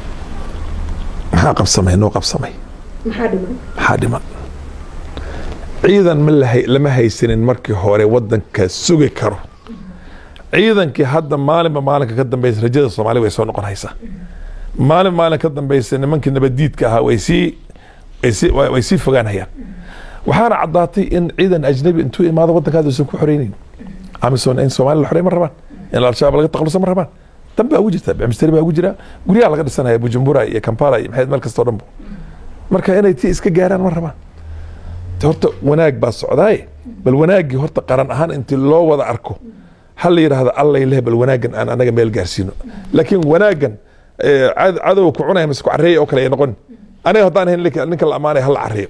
maxaa qabsamay noo qabsamay maxaa dhiman maxaa dhiman ciidan ma lahay- lama haysanin markii hore wadanka sugi karo ciidankii hadda maalinba maalinka ka dambeysa rajada soomaali way soo noqon haysaa maalin maalin ka dambeysa nimankii nabadiidka ahaa way sii way sii way way sii fogaanayaan waxaana caddaatay in ciidan ajnabi intuu imaado wadankaada uusan ku xoreynin amisom in soomaali la xorey ma rabaan in al-shabaab laga taqaluso ma rabaan dan baa ugu jirta bamisteri baa ugu jira guryaha laga dhisanaya bujumbura iyo kampala iyo maxayd meel kastoo dhanbo marka inay tii iska gaaraan ma rabaan Te horta wanaag baa socdaaye bal wanaaggii horta qaran ahaan intii loo wada arko ha la yidhaahdo allay leh bal wanaaggan aan anaga meel gaarsiino laakiin wanaaggan eh, cad- cadow ku cunaya mise ku carreeya oo kale ay noqon aniga haddaan ahayn ninka ninka la ammaanaya ha la carreeyo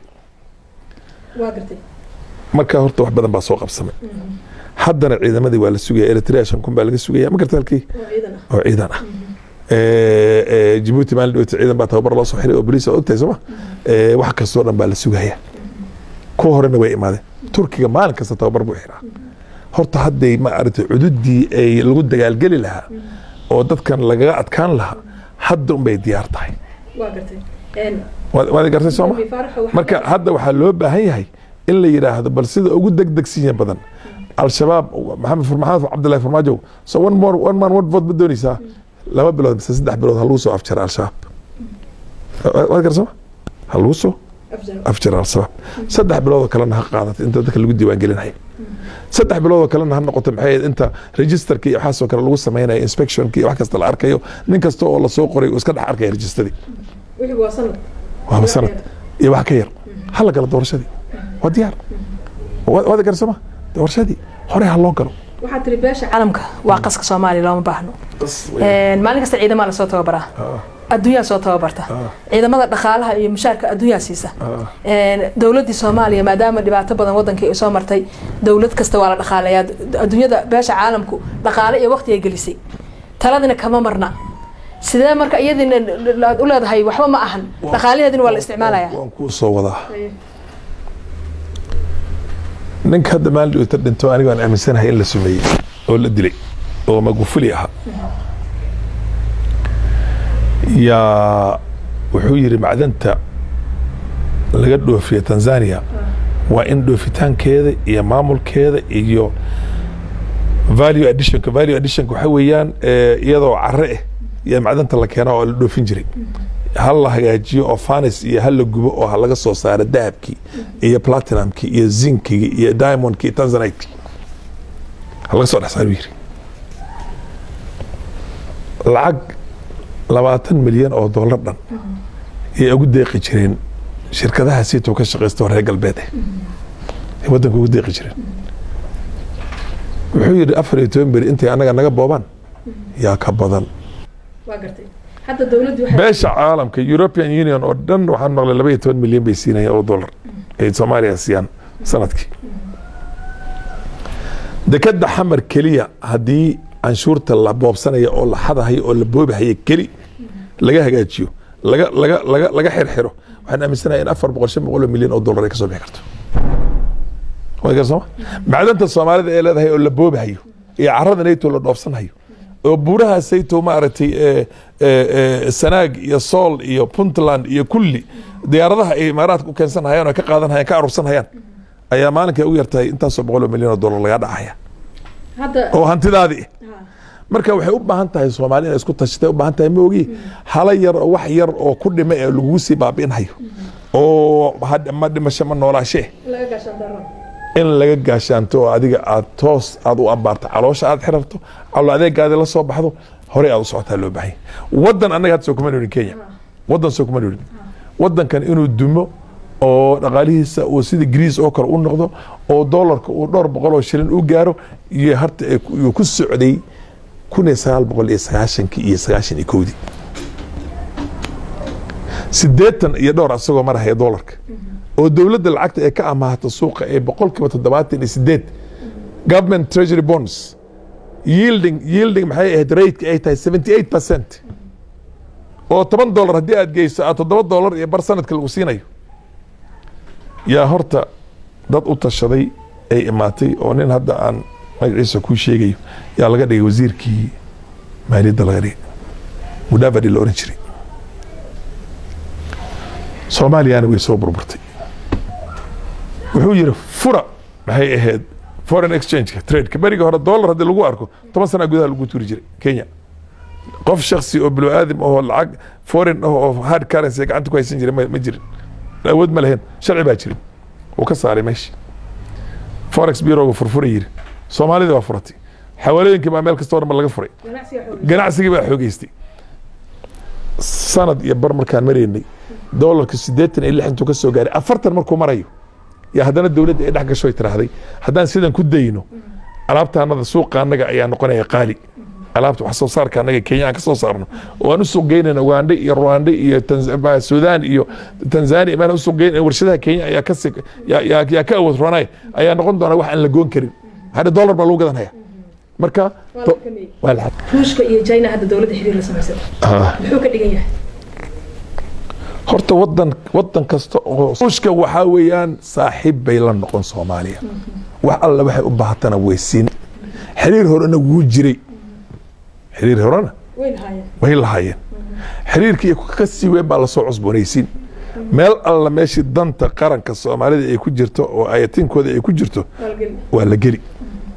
waa gartay marka horta wax badan baa soo qabsamay haddana ciidamadii waa la sugaya eritrea shan kun baa laga sugaya ma garta halkii oo ciidan ah oo ciidan ah Eh, eh, Djibouti maalin dhaweyta ciidan baa tababar loo soo xiray oo boliis oo ogtahay sooma Eh, wax kastoo dhan baa la sugaya kuwa horena way imaadeen turkiga maalin kasta tababar buu xiraa horta hadday ma aragtay cududii ay lagu dagaalgeli lahaa oo dadkan lagaga adkaan lahaa hadda unbay diyaar tahay waa gartay waad waad gartay sooma marka hadda waxaa loo baahan yahay in la yidhaahdo bal sida ugu degdegsinya badan al-shabaab maxamed fur- maxamed cabdillahi farmaajo so one more one man one vote ma dooneysaa laba bilood mise saddex bilood ha lagu soo afjara al-shabaab waad garta sooma ha lagu soo afjara al-shabaab saddex biloodoo kalena ha qaadato inta dadka lagu diiwaan gelinaya saddex biloodoo kalena ha noqoto maxay ahayd inta registerka iyo waxaasoo kale lagu samaynayo inspectionka iyo wax kasta la arkayo nin kasta oo lasoo qoray uu iska dhex arkaya registadii wixii waa sanad waaba sanad iyo wax ka yar hala galo doorashadii waa diyaar Wa- waad gar sooma doorashadii hore ha loo galo waxaa tiri beesha caalamka waa qaska soomaaliya looma baahno maalin kasta ciidamaa lasoo tababaraa adduunyaa soo tababarta ciidamada dhaqaalaha iyo mushaarka adduunyaa siisa dowladii soomaaliya maadaama dhibaato badan wadankii ay soo martay dowlad kasta waa la dhaqaalayaa adduunyada beesha caalamku dhaqaale iyo waqti ay gelisay taladina kama marna sidee marka iyadina aad u leedahay waxba ma ahan dhaqaalaheedina waa la isticmaalaya waan kuu soo wadaa ninka hadda maalin dhaweyta dhinto aniga aan aaminsanahay in la sumeeyey oo la dilay oo magufuli ahaa yaa wuxuu yidhi macdanta laga dhoofiya tanzania waa in dhoofitaankeeda iyo maamulkeeda iyo value additionka value additionka waxa weeyaan eh, iyadoo care ah iyo macdanta la keenaa oo la dhoofin jiray ha la hagaajiyo oo fanis iyo ha la gubo oo ha laga soo saaro dahabkii iyo platinumkii iyo zinkigii iyo diamondkii iyo tanzanite ha laga soo dhex saaro yiri lacag labaatan milyan oo dollar dhan yay ugu deeqi jireen shirkadaha siitoo ka shaqaysta oo reer galbeed ah ay waddanka ugu deeqi jireen wuxuu yidhi afar iyo toban beri intay annaga naga boobaan yaa ka badan waa gartay hadda dowladdu beesha caalamka european union oo dhan waxaan maqlay laba iyo toban milyan bay siinayaan oo dollar ay soomaaliya siiyaan sanadkii dekada xamar keliya haddii canshuurta la boobsanaya oo la xadahayo oo la boobahaya keli laga hagaajiyo laga laga laga laga xirxiro waxaan aaminsanahay in afar boqol shan boqol oo milyan oo dollar ay kasoo bixi karto waa gar sooma macdanta soomaalida ee leedahay oo la boobahayo iyo carada nato la dhoofsanhayo oo buuraha sayto maaragtay eh, eh, eh, sanaag iyo sool iyo puntland iyo kulli diyaaradaha ay imaaraadka u keensanhayaan oo ka qaadanhayaan ka arursanhayaan ayaa maalinka ugu yartahay intaasoo boqol oo milyan oo dollar laga dhacaya hadda oo hantidaadii marka waxay u baahan tahay soomaali inay isku tashatay u baahan tahay ma ogi hala yar oo wax yar oo ku dhima ee lagugu sii baabi'inhayo oo ha- ma dhimasho ma noolaashee laga gaashaan daro in laga gaashaanto oo adiga aad toos aad u ambaarto caloosha aad xirarto calo adeegaadi la soo baxdo horey aad u socotaa loo baahan yahay wadan annaga hadda soo kuma noolin kenya wadan soo kuma noolin wadankan inuu dumo oo dhaqaalihiisa uu sida greece oo kale u noqdo oo doolarka uu dhowr boqol oo shilin u gaaro iyo harta ay ku- uu ku socday kun iyo sagaal boqol iyo sagaashankii iyo sagaashan iyo kowdii sideetan iyo dhowr asagoo marahaya doolarka oo dowladda lacagta ee ka amaahato suuqa ee boqolkiiba toddobaatan iyo sideed government treasury bonds yielding yielding maxay ahayd rateka ay tahay seventy eight percent oo toban dollar haddii aad geyso aad toddoba dollar iyo bar sanadka lagu siinayo yaa horta dad u tashaday ay imaatay oo nin hadda aan magaciisa kuu sheegayo yaa laga dhigay wasiirkii maaliyadda laga dhigay mudavadi la oran jiray soomaaliyana way soo burburtay wuxuu yidhi fura maxay ahayd foreign exchange tradeka beriga hore dollar haddii lagu arko toban sana gudaha lagu turi jiray kenya qof shaksi oo bilo aadam ahoo lacag foreign ah oo hard currency gacanta ku haysan jiray ma ma jirin awood ma lahayn sharci baa jirin wuu ka saaray meesha forex bureauga furfura yiri soomaalida waa furatay xawaalooyinkii baa meel kasta oo dhan ba laga furay ganacsigii baa xoogeystay sanad iyo bar markaan maraynay doolarka siddeetan iyo lix intuu ka soo gaaray afartan markuu marayo yaa haddana dowladda ay dhex gasho ay tiraahday haddaan sidan ku dayno alaabtaanada suuqa annaga ayaa noqonaya qaali alaabta wax soo saarka annaga kenya aan ka soo saarno oo aan u suuq geynayna uganda iyo rwanda iyo Tanz- sudan iyo tanzania maan u suuq geynayna warshadaha kenya ayaa ka si- yaa- yaa yaa ka awood roonay ayaa noqon doona wax aan la goon karin hadda dollar baa lagu gadanaya marka to- waa la ruushka iyo china hadda dowladda xiriir la samaysay Ah. muxuu ka dhigan yahay horta wadan wadan kasta oo ruushka waxaa weeyaan saaxiib bay la noqon soomaaliya wax alla waxay u baahatana weysiin xiriir horena wuu jiray xiriir horena way lahaayeen way lahaayeen xiriirkii ka sii weyn baa lasoo cusboonaysiin meel alla meeshii danta qaranka soomaalida ay ku jirto oo ayatinkooda ay ku jirto waa la geli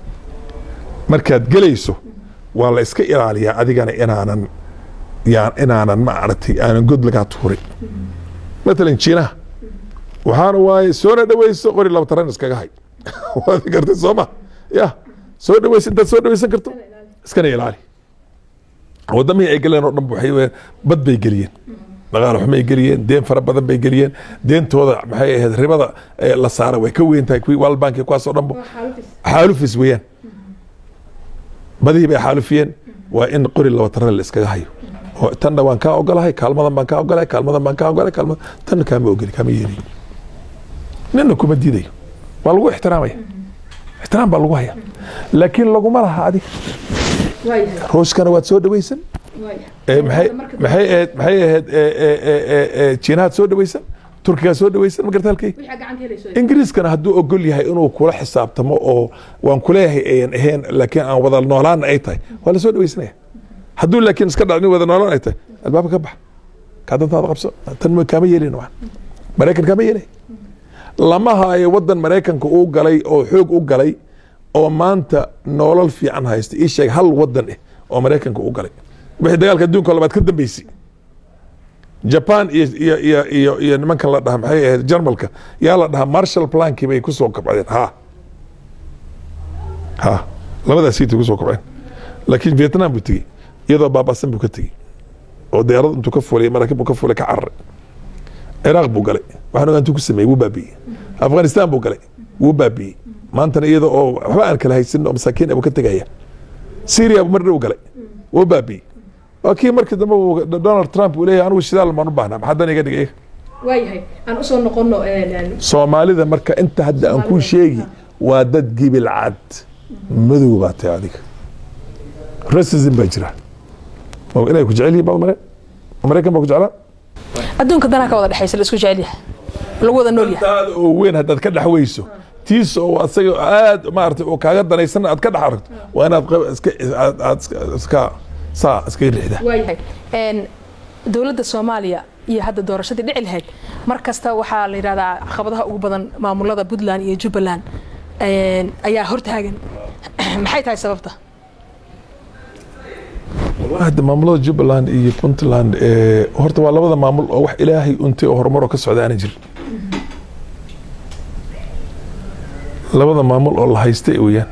markaad gelayso waa la iska ilaaliyaa adigana inaanan yaan inaanan ma aragtay aanan god lagaa tuurin matalan jiinaha waxaana waaye soona dhaweyso qori laba taran iskaga hay waad gartay soo ma ya soo dhaweysa intaad soo dhaweysan karto iskana ilaali wadamihii ay galeen oo dhan waxay weeyaan bad bay geliyeen dhaqaale xumay geliyeen deen fara badan bay geliyeen deentooda maxay ahayd ribada ee la saara way ka weyn tahay kuwii world bank iyo kuwaas oo dhanba xaalufis weeyaan badihii bay xaalufiyeen waa in qori laba taran la iskaga hayo oo tanna waan kaa ogolahay kaalmadan baan kaa ogolahay kaalmadan baan kaa ogolahay kaalmadan tanna kaama ogeli kaama yeelayo nina kuma diidayo waa lagu ixtiraamaya ixtiraam baa lagu haya laakiin laguma laha adiga waayahay ruushkana waad soo dhaweysan waayahay Eh, maxay maxay ahayd maxay ahayd eh, eh, eh, eh, eh, jiinahaad soo dhaweysan turkigaa soo dhaweysan ma garta halkay wixii gacanta helayso ingiriiskana hadduu ogol yahay inuu kula xisaabtamo oo waan kuleeyahay ayan ahayn laakiin aan wada noolaana ay tahay waa la soo dhaweysanaya hadduu laakiin iska dhacnin wada noolaan ay tahay albaabka ka bax kaa dantaada qabso tan ma kaama yeelin waxan maraykan kaama yeelay lama haayo wadan maraykanka uu galay oo xoog u galay oo maanta nolol fiican haysta ii sheeg hal wadan eh oo maraykanka u galay wixii dagaalka adduunka labaad ka dambeysay japan iyo iyo iyo iyo iyo nimankan la dhaha maxay ahayd jarmalka yaa la dhahaa marshall plankii bay kusoo kabcdeen ha ha labadaas siitay kusoo kabceen laakiin vietnam buu tegey iyadoo baabasan buu ka tegey oo diyaarad intuu ka fulay maraakiib buu ka fulay ka cararay ciraaq buu galay waxaan ogaa intuu ku sameeyey wuu baabi'ey afghanistan buu galay wuu baabi'ey maantana iyada oo waxba aan kala haysanin oo masaakiin buu ka tegaya syria buu mar dhow galay wuu baabi'ey waa kii markii dambe uu donald trump uu leeyahay anigu shidaal maan u baahnaa maxaa dan iga dhigay waayahay aan usoo noqono soomaalida marka inta hadda aan kuu sheegi waa dad gibil cad madow baa tahay adiga racism baa jira Ma inay ku jecel yihiin baad mare maraykan baa ku jeclaa adduunka danaa ka wada dhexaysa la isku jecel yahay lagu wada nool yahay daada oo weyn haddaad ka dhex weyso tiis oo asaga aad maaragtay oo kaaga danaysan aad ka dhex aragto waa inaad qab- iska aad aad iska- iska saa iska riixda waayahay Een, dowladda soomaaliya iyo hadda doorashadii dhici lahayd mar kasta waxaa la yidhahdaa caqabadaha ugu badan maamulada puntland iyo jubbaland een, ayaa hortaagan maxay tahay sababta hadda maamulada jubbaland iyo puntland eh, horta waa labada maamul oo wax ilaahay untay oo horumaroo ka socda aanan jirin labada maamul oo la haystay weeyaan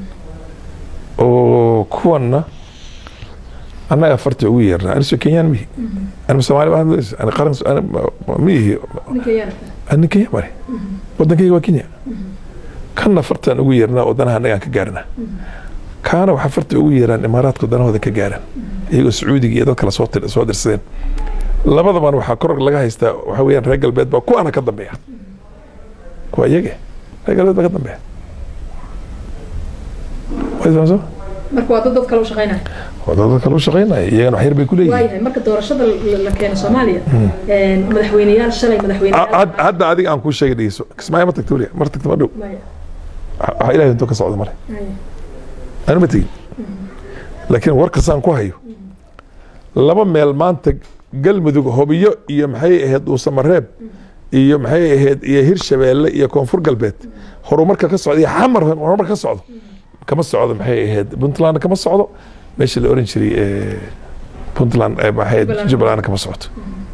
oo kuwanna annaga farta ugu yeernaa aniso kenyaan mihi anima soomaali baan hadlaysa ani qaran ani mihi ani kenya mare wadankayga waa kenya kanna fartaan ugu yeernaa oo danaha annagaan ka gaarnaa kaana waxaa farta ugu yeeraan imaaraadka danahooda ka gaaraan iyagoo sacuudiga iyo dad kale soo tir- soo dirsadeen labadaban waxaa kor laga haystaa waxaa weeyaan reer galbeed baa kuwaana ka dambeeya kuwa iyage reer galbeed baa ka dambeeya Waad fahamsan? marka waa dad dad kale u shaqaynaya waa dad kale u shaqaynaya iyagana wax yar bay ku leeyihiin waayahay marka doorashada la keeno soomaaliya madaxweyneyaal shalay Ha- had- hadda adiga aan kuu sheegay dhegeyso kismaayo ma tagta weliga mar tagta ma dhow waxa ilahay intuu ka socda male anu ma tegin laakiin warkasaan ku hayo laba meel maanta galmudug hobiyo iyo maxay ahayd uusamareeb iyo maxay ahayd iyo hirshabeelle iyo koonfur galbeed horumarka ka socda iyo xamar horumar ka socdo kama socdo maxay ahayd puntland kama socdo meesha la oran jiray eh, puntland eh, maxay ahayd, Jubbaland. jubbaland kama socdo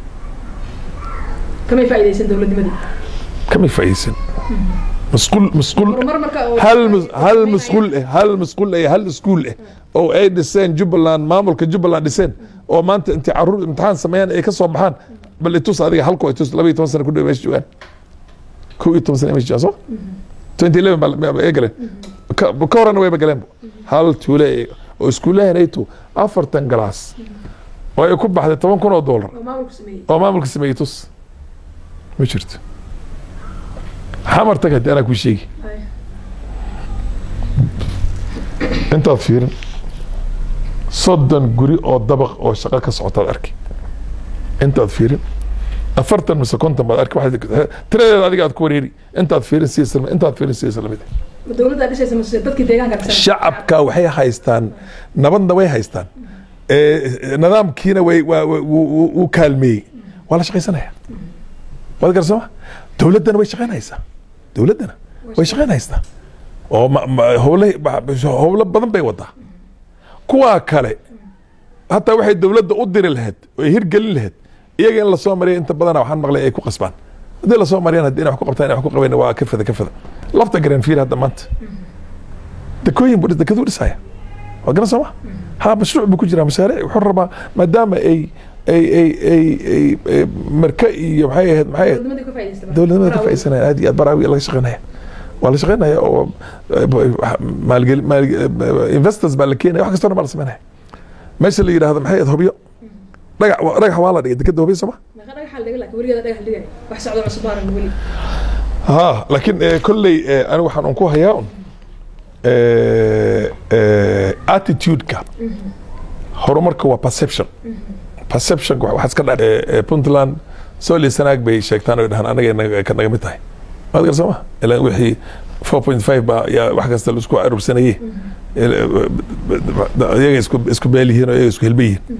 kamay faa'iidaysan dowladnimadii kama faa'iideysan masquul masquul horumar marka oo- hal mus- hal masquul eh hal masquul eh hal iskuul eh oo ay dhiseen jubbaland maamulka jubbaland dhiseen oo maanta intay caruur imtixaan sameeyaan ay ka soo baxaan bal itus adiga halku ay tus laba iyo toban sana ku dhow meesha joogaan kow iyo toban sana meesha joogaan soo twenty eleven baa ay galeen ka ka horena wayba galeen hal tuule ay- oo iskuulahanaytu afartan galaas oo ay ku baxday toban kun oo doolar oo maamulku sameeyey oo maamulka sameeyey tus ma jirto xamar tag haddii anaa kuu sheegi Ay. intaad fiirin soddon guri oo dabaq oo shaqo ka socotaad arki intaad fiirin afartan mise konton baad arki waxaad- tiradeeda adiga aad ku wareeri intaad fiirin si isla intaad fiirin si isla mid ma dowladda dhisaysa mase dadkii deegaanka dhisan shacabka waxay haystaan nabadna way haystaan Eh, nidaamkiina way waa- waa- wuu- wuu wuu kaalmeeyey waa la shaqaysanaya waad garsama dowladdana way shaqaynaysaa dowladdana way shaqaynaysaa oo ma- ma- howle howlo badan bay wadaa kuwaa kale hataa waxay dowladda u diri lahayd oo ay hirgelin lahayd iyaga in lasoo mariya inta badana waxaan maqlay ay ku qasbaan haddii lasoo mariyaan haddii inay wax ku qabtaan inay wax ku qabayn waa ka fada ka fada lafta garan fiir hadda maanta dekooyin buu dhis- dekaduu dhisaya waa garan sooma ha mashruuc buu ku jiraa mashaariic wuxuu rabaa maadaama ay ay ay ay ay ay marka iyo maxay ahayd maxay ahayd dowladnimadii ka faa'iidaysta dowladnimada ka faa'iidsanaya aad iyo aad baraawi laga shaqeynaya waa la shaqeynaya oo maalgeli investors baa la keenaya wax kastoo dhan baa la sameynaya meesha la yidhaahdo maxay ahayd hobyo dhagax waa- dhagax waa la dhigay dekeda hobyo sooma meeqa dhagax la dhigay laakiin weligeeda dhagax la dhigay wax socdo cusub baanan weli ها لكن آه، كلي آه، انا waxaan ku hayaa attitude ka horumarka waa perception perception waxa iska dha puntland soli sanaag bay sheegtaan oo dhahan anaga inaga- ka naga mid tahay waad gar sooma ilaa wixii 4.5 baa yaa wax kasta la isku arursanayey iyaga isku isku beel yihiin oo iyaga isku helba yihiin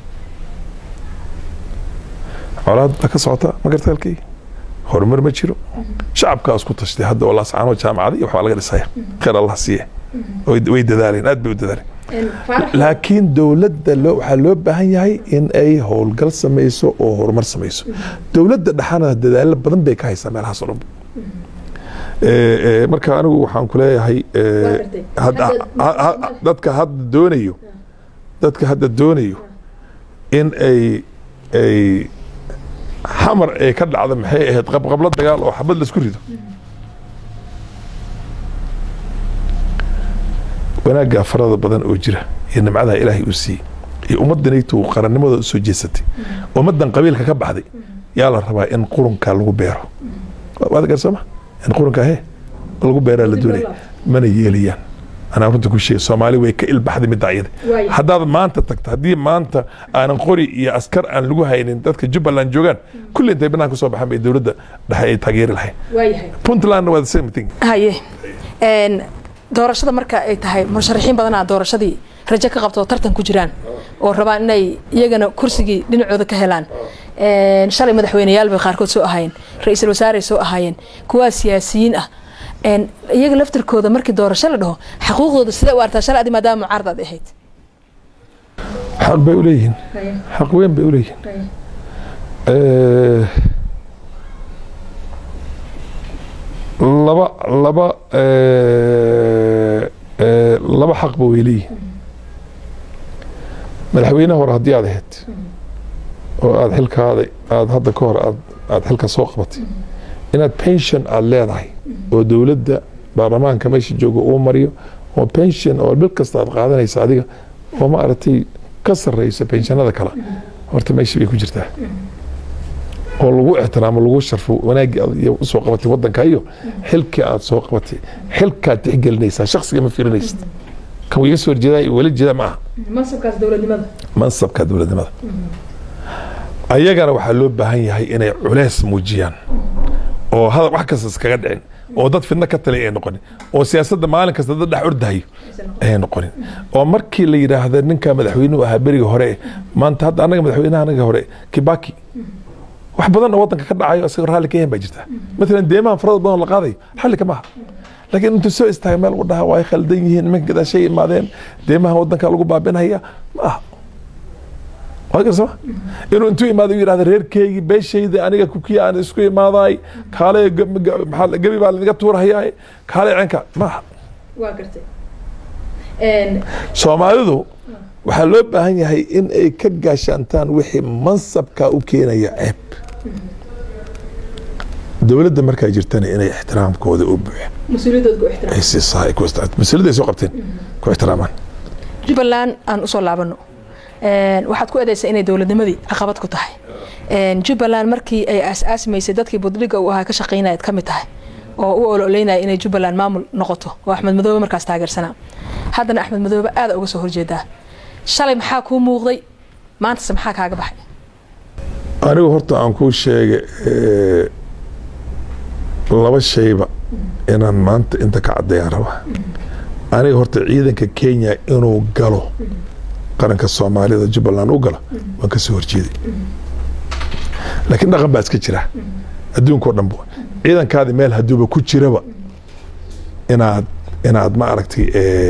colaad baa ka socota ma garta halkii horumar ma jiro shacabkaa isku tashtay hadda oo laascaano jaamacada iyo waxbaa laga dhisaya khayr allah siiye way way dadaaleen aad bay u dadaaleen faarax laakiin dowladda loo waxaa loo baahan yahay in ay howlgal samayso oo horumar samayso dowladda dhexana dadaalo badan bay ka haysaa meelahaas oo dhan Eh, eh, marka anigu waxaan ku leeyahay eh, Waa gartay. hadda- Hadda- ha- ha- dadka hadda doonayo dadka hadda doonayo in ay ay xamar ay ka dhacda maxay ahayd qabqablo dagaal oo xabad laisku rido wanaagga farada badan oo jira iyo nimcadaha ilaahay uu siiyey iyo ummaddanaytu qarannimadooda usoo jeesatay ummaddan qabiilka ka baxday yaa la rabaa in qurunka lagu beero waad garsama in qurunka he lagu beeraa la Dib doonaya loo mana yeelayaan anaa runta ku sheegay soomaali way ka ilbaxday midda ayada Waayo. haddaad maanta tagto haddii maanta aanan qori iyo askar aan lagu haynin dadka jubbaland joogaan kulli intay banaanka soo baxaan bay dowladda dhexe ay taageeri lahayn waayahay puntlandna waa the same thing haye een doorashada marka ay tahay musharaxiin badanaa doorashadii rajo ka qabto oo tartan ku jiraan oo rabaan inay iyagana kursigii dhinacooda ka helaan Een, shalay madaxweyneyaal bay qaarkood soo ahaayeen ra-iisul wasaarey soo ahaayeen kuwaa siyaasiyiin ah Een, iyaga laftirkooda markii doorasho la dhaho xaquuqdooda sidee u artaa shalay adi maadaama mucaarad aad ahayd xaq bay u leeyihiin xaq weyn bay u leeyihiin Eh, laba laba eh, eh, laba xaqba way leeyihiin madaxweynaha hore haddii aad ahayd oo aada xilkaada aada hadda ka hor aad aada xilka soo qabatay inaad pension aada leedahay oo dowladda baarlamaanka meesha jooga uu mariyo oo pension oo bil kasta aad qaadanaysa adiga oo ma aragtay ka sarreysa pensionada kale horta meesha bay ku jirtaa oo lagu ixtiraamo lagu sharfo wanaaggii aad iyo usoo qabatay waddanka iyo xilkii aad soo qabatay xilkaad tixgelinaysaa shaksiga ma fiirinaysid kan iga soo horjeedaa iyo weli jeeda ma aha mansabkaas dowladnimada mansabka dowladnimada ayagana waxaa loo baahan yahay inay culeys muujiyaan oo hadal wax kasta iskaga dhicin oo dad fidno ka taliya ay noqonin oo siyaasadda maalin kasta dad dhex ordahayo ayay noqonin oo markii la yidhaahda ninka madaxweynuhu ahaa beriga hore maanta hadda annaga madaxweynaha anaga hore kibaki wax badan oo wadanka ka dhacayo isagoo raalli ka yahan baa jirta maalan deemahan farada badan oo la qaadayo raalli kama aha laakiin intuu soo istaaga meel u dhaha waa ay khaldan yihiin nimanka gadaashay imaadeen deemaha wadanka lagu baabinaya ma aha waa garsama inuu intuu imaado u yidhahda reerkeygii beeshayda aniga kukiya aan isku imaaday kaale gebi baa lanaga tuurahayaa kaale cenka ma aha waa gartay soomaalidu waxaa loo baahan yahay in ay ka gaashaantaan wixii mansabka u keenaya ceeb dowladda markaa jirtana inay ixtiraamkooda u buuxeen mas-uuliyadooda ku ixtiraam ay siisaa ay ku ixtiraam mas-uuliyadda ay soo qabteen ku ixtiraamaan jubbaland aan usoo laabano waxaad ku eedeysaa inay dowladnimadii caqabad ku tahay jubbaland markii ay aas-aasmaysay dadkii budliga uu ahaa ka shaqaynayaad ka mid tahay oo u ololeynaya inay jubbaland maamul noqoto oo axmed madoobe markaas taageersanaa haddana axmed madoobe aada uga soo horjeedaa shalay maxaa kuu muuqday maantase maxaa kaaga baxay anigu horta aan kuu sheegay laba shayba inaan maanta inta ka caddeeyaan rabaa aniga horta ciidanka kenya inuu galo qaranka soomaalida jubbaland u galo waan ka soo horjeeday laakiin dhaqan baa iska jira adduunka o dhan ba ciidankaadi meel hadduuba ku jiraba inaad inaad ma aragtay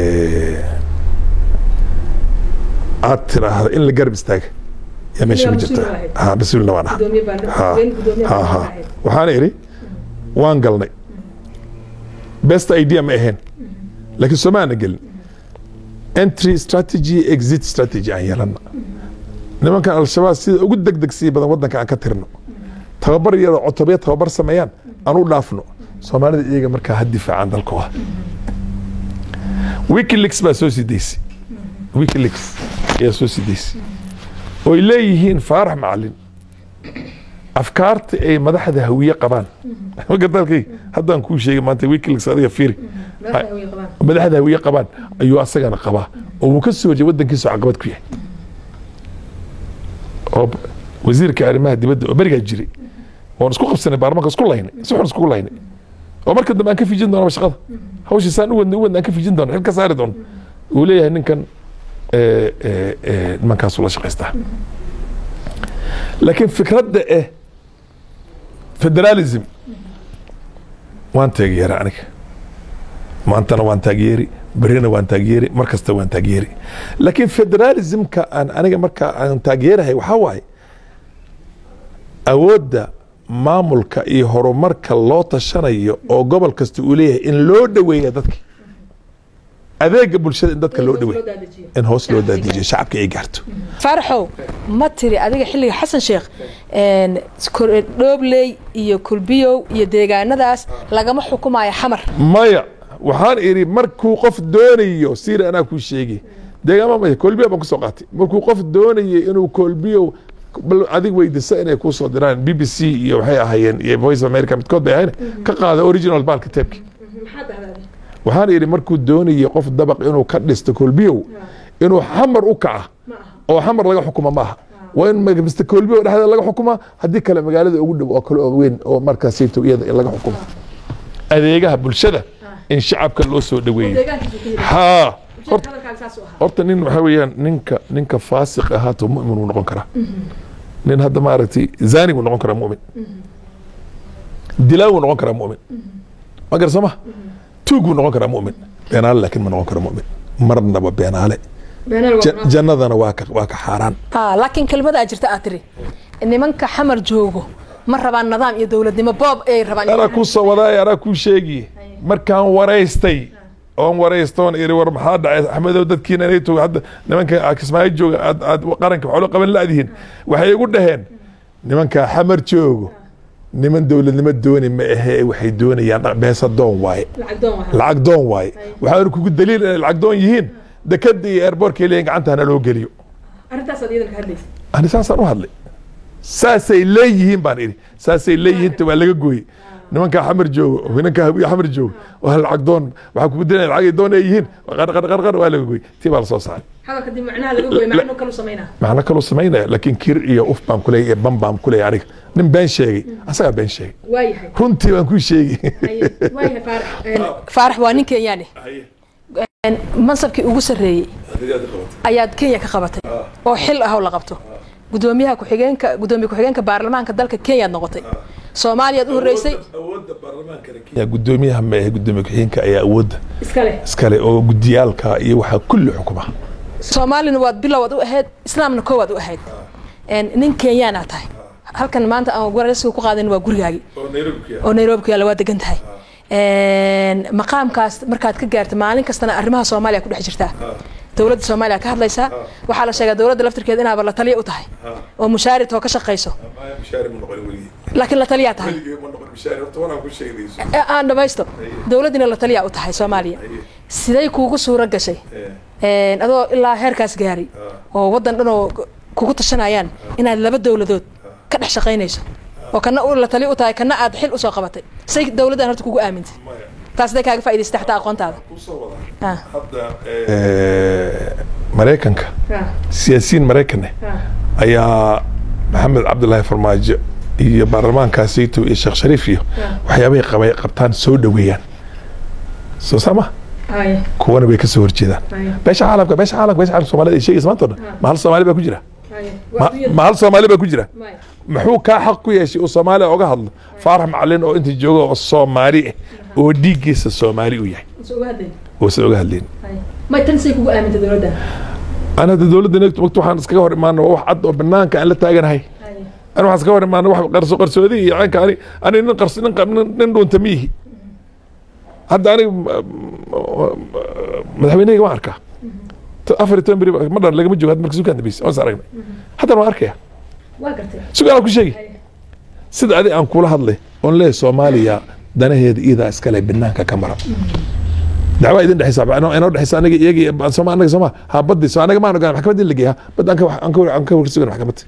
aad tiraahdo in la garab istaaga yaa meesha ku jirta ha mas-uulna waan aha ha ha waxaana idhi waan galnay best idea ma ahayn laakiin soomaana gelin entry strategy exit strategy aan yeelana nimankan al-shabaab sida ugu degdegsii badan wadanka aan ka tirno tababar iyada cotobya tababar sameeyaan aan u dhaafno soomaalida iyaga markaa ha difaacaan dalkooda wikileaks baa soo sidaysay wikileaks ayaa soo sidaysay oy leeyihiin faarax macalin afkaarta ay madaxda hawiye qabaan magadalkay haddaan kuu sheegay maanta wikileaks adiga fiiri madaxda hawiye qabaan ayuu asagana qabaa oo wuu ka soo horjeey wadankiisu caqabad ku yahay oo wasiirka arrimaha dibadda oo berigaa jiray oon isku qabsanay baarlamaanka isku laynay si xun iskugu laynay oo marka dambe aan ka fijin doonaba shaqada hawshii saan u wadna u wadna aan ka fijin doono xil ka saari doono uu leeyahay ninkan nimankaasu la shaqaystaa laakiin fikradda eh federalism waan taageera aniga maantana waan taageeri berina waan taageeri mar kasta waan taageeri laakiin federalismka aan aniga marka aan taageerahay waxaa waaye awoodda maamulka iyo horumarka loo tashanayo oo gobol kasta uu leeyahay in loo dhoweeya dadki adeega bulshada in dadka loo dhoweeyo in hoos loo daadijiyo shacabka ay gaarto faaraxow ma tiri adiga xilliga xasan sheekh dhoobley iyo kulbiyow iyo deegaanadaas lagama xukumayo xamar maya waxaan idhi markuu qof doonayo siiri anaa kuu sheegi deegaama maya kolbiyo baan kusoo qaatay markuu qof doonayo inuu kolbiyo bal adig weydisa inay kuu soo diraan b b c iyo waxay ahaayeen iyo voice of america midkood bay ahayn ka qaada original baalka teebki waxaan idhi markuu doonayo qof dabaq inuu ka dhisto kolbiyow inuu xamar u kaca oo xamar laga xukuma ma aha waa in mr kolbiyow dhexdeeda laga xukuma haddii kale magaalada ugu dhow oo kale oo weyn oo markaasayto iyada in laga xukumo adeegaha bulshada in shacabka loo soo dhaweeyo ha horta nin waxaa weeyaan ninka ninka faasiq ahaato mu'min uu noqon karaa nin hadda maaragtay zani wuu noqon karaa mu'min dilaa wuu noqon karaa mu'min ma gar sooma tuug wuu noqon karaa mu'min beenaale laakiin ma noqon karo mu'min marnaba beenaale jannadana waa ka waa ka xaaraan laakiin kelmadaa jirta aad tiri nimanka xamar joogo ma rabaan nidaam iyo dowladnimo boob ay rabaan anaa kuu soo wadaay anaa kuu sheegi markaan waraystay oon waraystoon iri war maxaa dhacay axmedow dadkiina inay togo hadda nimanka kismaayo jooga aad aad qaranka waxolo qaban la-dihiin waxay igu dhaheen nimankaa xamar joogo niman dowladnimo dooni ma ahee waxay doonayaan beesa doon waaye lacag doon waaye waxaa kugu daliil inay lacag doon yihiin dekada iyo airbortkay leeyihin gacanta hana loo geliyo ani saasaan u hadlay saasay leeyihiin baan idhi saasay leeyihiinta waa laga gooyey nimankaa xamar joogo nimankaa hawiye xamar joogo waa lacag doon waxaa kugu dilanaya lacag ay doon ay yihiin qarqar waa laga gooyey tii baa lasoo saaray macno kaluu samaynaya laakiin kir iyo uf baan kuleeya iyo ban baan kuleeya aniga nin been sheegay asagaa been sheegay runtii baan kuu sheegi faarax waa nin kenyaane mansabkii ugu sarreeyey ayaad kenya ka qabatay oo xil ah oo la qabto gudoomiyaha ku-xigeenka gudoomiye ku-xigeenka baarlamaanka dalka kenyaad noqotay soomaaliyaad u horeysay awoodda baarlamaankana kenya gudoomiyaha ma ahe gudoomiye ku-xigeenka ayaa awoodda iskale iskale oo gudiyaalka iyo waxaa kulli xukuma soomaalina waad bilowaad u ahayd islaamna koowaad u ahayd nin kenyaana tahay halkan maanta aan waraysiga ku qaadan waa gurigaagi oo nairobi ku yaalla waa degan tahay maqaamkaas markaad ka gaarta maalin kastana arrimaha soomaaliya ku dhex jirtaa dowladda soomaaliya ka hadlaysaa waxaa la sheegaa dowladda laftirkeeda inaaba la taliya u tahay oo mushaarid oo ka shaqayso laakiin la taliyaa tahay aan dhamaysto dowladdina la taliyaa u tahay soomaaliya siday kuugu suuro gashay adoo ilaa heerkaas gaaray oo waddan dhan oo kugu tashanayaan inaad laba dowladood ka dhex shaqaynayso oo kana la tali u tahay kana aad xil usoo qabatay say dowladdan horta kugu aamintay taas haday kaaga faa'idaysata xataa aqoontaada maraykanka siyaasiyiin maraykanne ayaa maxamed cabdulaahi farmaajo iyo baarlamaankaasayto iyo sheekh shariif iyo waxyaabahay qabay qabtaan soo dhoweeyaan soo sama kuwana bay kasoo horjeedaan beesha caalamka beesha caalamka beesha caalamka soomaalida ay sheegaysa maanta o dhan ma hal soomaali baa ku jira ma hal soomaali baa ku jira muxuu kaa xaq ku yeeshay uu soomaaliya oga hadlo faarax macalin oo inta jooga oo soomaali ah oo dhiiggiisa soomaali u yahay uusan oga hadlayn ana hadda dowladda neegto waqti waxaan iskaga hor imaana waa wax cad oo banaanka aan la taaganahay ani waxaan iskaga hor imaana wax qarso qarsoodi iyo caynka ani ani nin qars nin nin dhuunta miyihi hadda aniga madaxweynehayga waan arkaa afar iyo toban beri ma dhan lagama joogo hadda marka sukaan dambeysay waan is aragnay haddana waan arkaya sugaan ku sheegi sida adi aan kula hadlay oon leeyahay soomaaliya danaheeda iyadaa iskale banaanka ka mara dacwaa idin dhexaysa inoo dhexaysa aniga iyagi sooma anaga sooma ha baddi so anaga maan ogaan maxkamadda in la geeya bad aan ka warsugan maxkamadda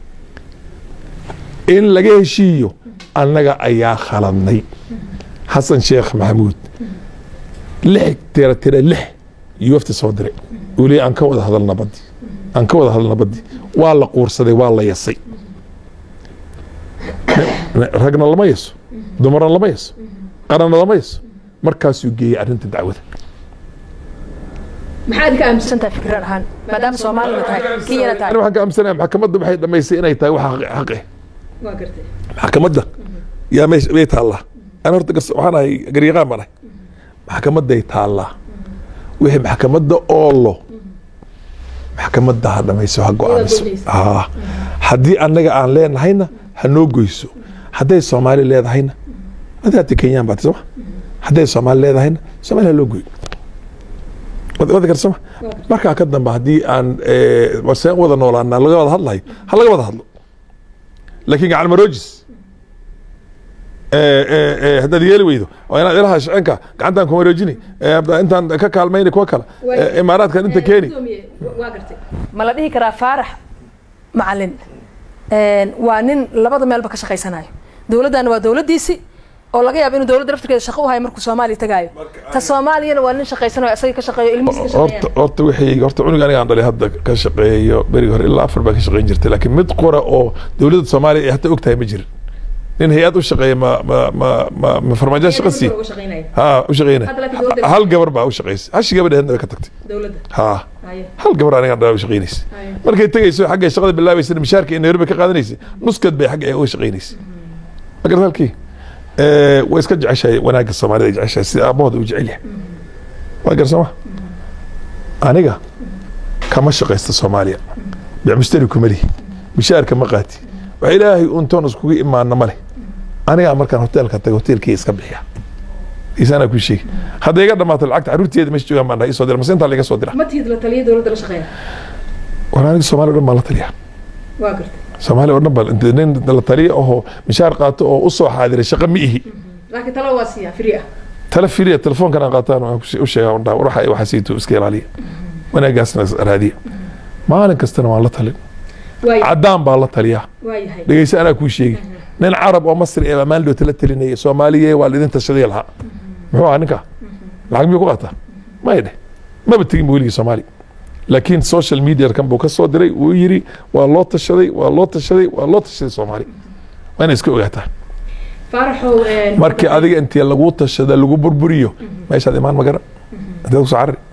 in laga heshiiyo annaga ayaa khaladnay xasan sheekh maxamuud lix tira tira lix yuwafta soo diray uu leeyahy aan ka wada hadalna baddi aan ka wada hadalna baddi waa la quursaday waa la yasay ragna lama yaso dumarna lama yaso qaranna lama yaso markaasuu geeyey arrinta dacwada maxaad ka aaminsantahay fikrad ahaan maadaama soomaalina tahay kenyana tahay waxaan ka aaminsanaya maxkamadda waxay dhamaysay inay tahay wax xaq eh waa gartay maxkamadda yaa meesha bay taallaa ana horta waxaan ahay garyaqaan baan ahay maxkamadday taallaa wixii maxkamadda oolo maxkamadda ha dhamayso ha go-aamiso ha haddii annaga aan leenahayna ha noo goyso hadday soomaali leedahayna adi hati kenyaan baati sooma hadday soomaali leedahayna soomaali ha loo goy wada kar sooma markaa ka dambe haddii aan seen wada noolaana laga wada hadlayo ha laga wada hadlo laakiin gacan maroojis haddaad yeeli weydo oo inaad ilaha shiceenka gacantaan kuma roojini intaan ka kaalmayni kuwa kale imaaraadkan inta keeni ma la dhihi karaa faarax macalin waa nin labada meelba ka shaqaysanayo dowladdana waa dowladdiisi oo laga yaabo inuu dowladda laftirkeeda shaqo u hayo markuu soomaaliya tagaayo ta soomaaliyana waa nin shaqaysanayo isaga ka shaqeeyo ilmihiisa ka horta horta wixii horta cunug aniga aan dhalay hadda ka shaqeeyo berigi hore ilaa afar baan ka shaqeyn jirtay laakiin mid qura oo dowladda soomaaliya ay hata og tahay ma jirin nin hay-ad u shaqeeya ma ma ma ma ma farmaajo shaqa sii ha u shaqeynaya hal gabar baa u shaqeysay hashi gabadha hadna way ka tagtay ha hal gabar aniga dhalay u shaqeynaysa markay tegayso xaggay shaqada bilaabaysa mishaarka in nairobi ka qaadanaysay nuskad bay xagga uga shaqeynaysay ma garata halkii way iska jeceshahay wanaagga soomaalida ay jeceshahay sida aabahooda u jecel yahay waa gar sooma aniga kama shaqaysta soomaaliya bicmushtari kuma lihi mishaarka ma qaati wax ilaahay untoon iskugu imaana ma leh anigaa markaan hoteelka taga hoteelkii iska bixiya isaanaa kuu sheegi hadday iga dhamaato lacagta caruurteeda meesha joogaan baan dhahay isoo dira mase intaa laga soo dira ma tihid la taliya dowladda la shaqeeya war aniga soomaaliya o dhan baan la taliyaa waa gartay soomaaliya oo dhan baa inta nin la taliya ahoo mishaar qaato oo usoo xaadiray shaqa ma ihi laakiin talo waa siiyaa free ah tala firiya telefoonkan aan qaataan waan u sheegaa undhaa waxa waxaasiito iska ilaaliya wanaagaasna raadiya maalin kastana waan la talin caddaan baa la taliyaa waayahay dhegeysa anaa kuu sheegi nin carab oo masri ee maalin dhoota la talinaya soomaaliye waa lidin tashaday lahaa muxuu ahaa ninka lacag miyuu ku qaataa may dheh maba tegin ba weligii soomaali laakiin social media kan buu ka soo diray wuu yiri waa loo tashaday waa loo tashaday waa loo tashaday soomaali waa inay iska ogaataa faaraxow markii adiga intii lagu tashada lagu burburiyo meeshaad imaan magara inteed kusoo carari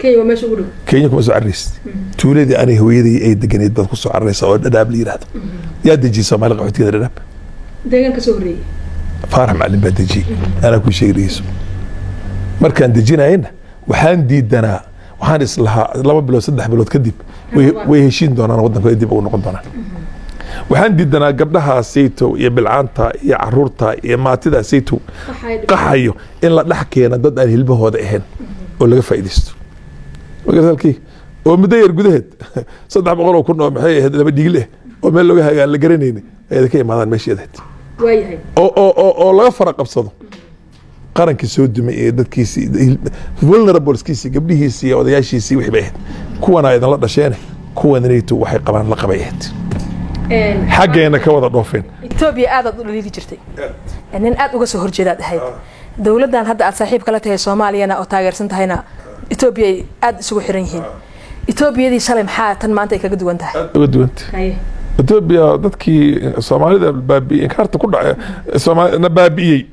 kenya waa meesha ugu dhow kenya kuma soo cararaysid tuuladii anay hooyadii ay deganeyd baad ku soo cararaysa oo dhadhaab la yidhahdo yaa dejiyey soomaali qaxootigeeda dhadhaab deegaan ka soo horreeyey faarax macalin baa dejiyey anaa kuu sheegi dhegeyso markaan dejinayena waxaan diidanaa waxaan islahaa laba bilood saddex bilood kadib way- way heshiin doonaan waddanka dib ugu noqon doonaan waxaan diidanaa gabdhaha saytow iyo bilcaanta iyo caruurta iyo maatida saytow qaxayo in la dhex keena dad aan hilbahooda ahayn oo laga faa'iidaysto magartalkii oo muddo yar gudaheed saddex boqol oo kun oo maxay ahayd laba dhigil eh oo meel looga hagaan la garanayni ayada ka imaadaan meesheedahayd waayahay oo oo oo oo laga fara qabsado qarankii soo dumay ee dadkiisii vulnerableskiisii gabdhihiisii iyo odayaashiisii wixii bay ahayd kuwana idinla dhasheene kuwanaytu waxay qabaan la qabay ahayd xaggeena ka wada dhoofeen etoobiya aadaad u dhaliili jirtay nin aad uga soo horjeedaad ahayd dowladdan hadda aad saaxiib kala tahay soomaaliyana oo taageersan tahayna etoobiya ay aada isugu xiran yihiin etoobiyadii shalay maxaa tan maanta ay kaga duwan tahay uga duwanta etoobiya dadkii soomaalida baabi'iyey inkaarta ku dhaca Soomaali- na baabi'iyey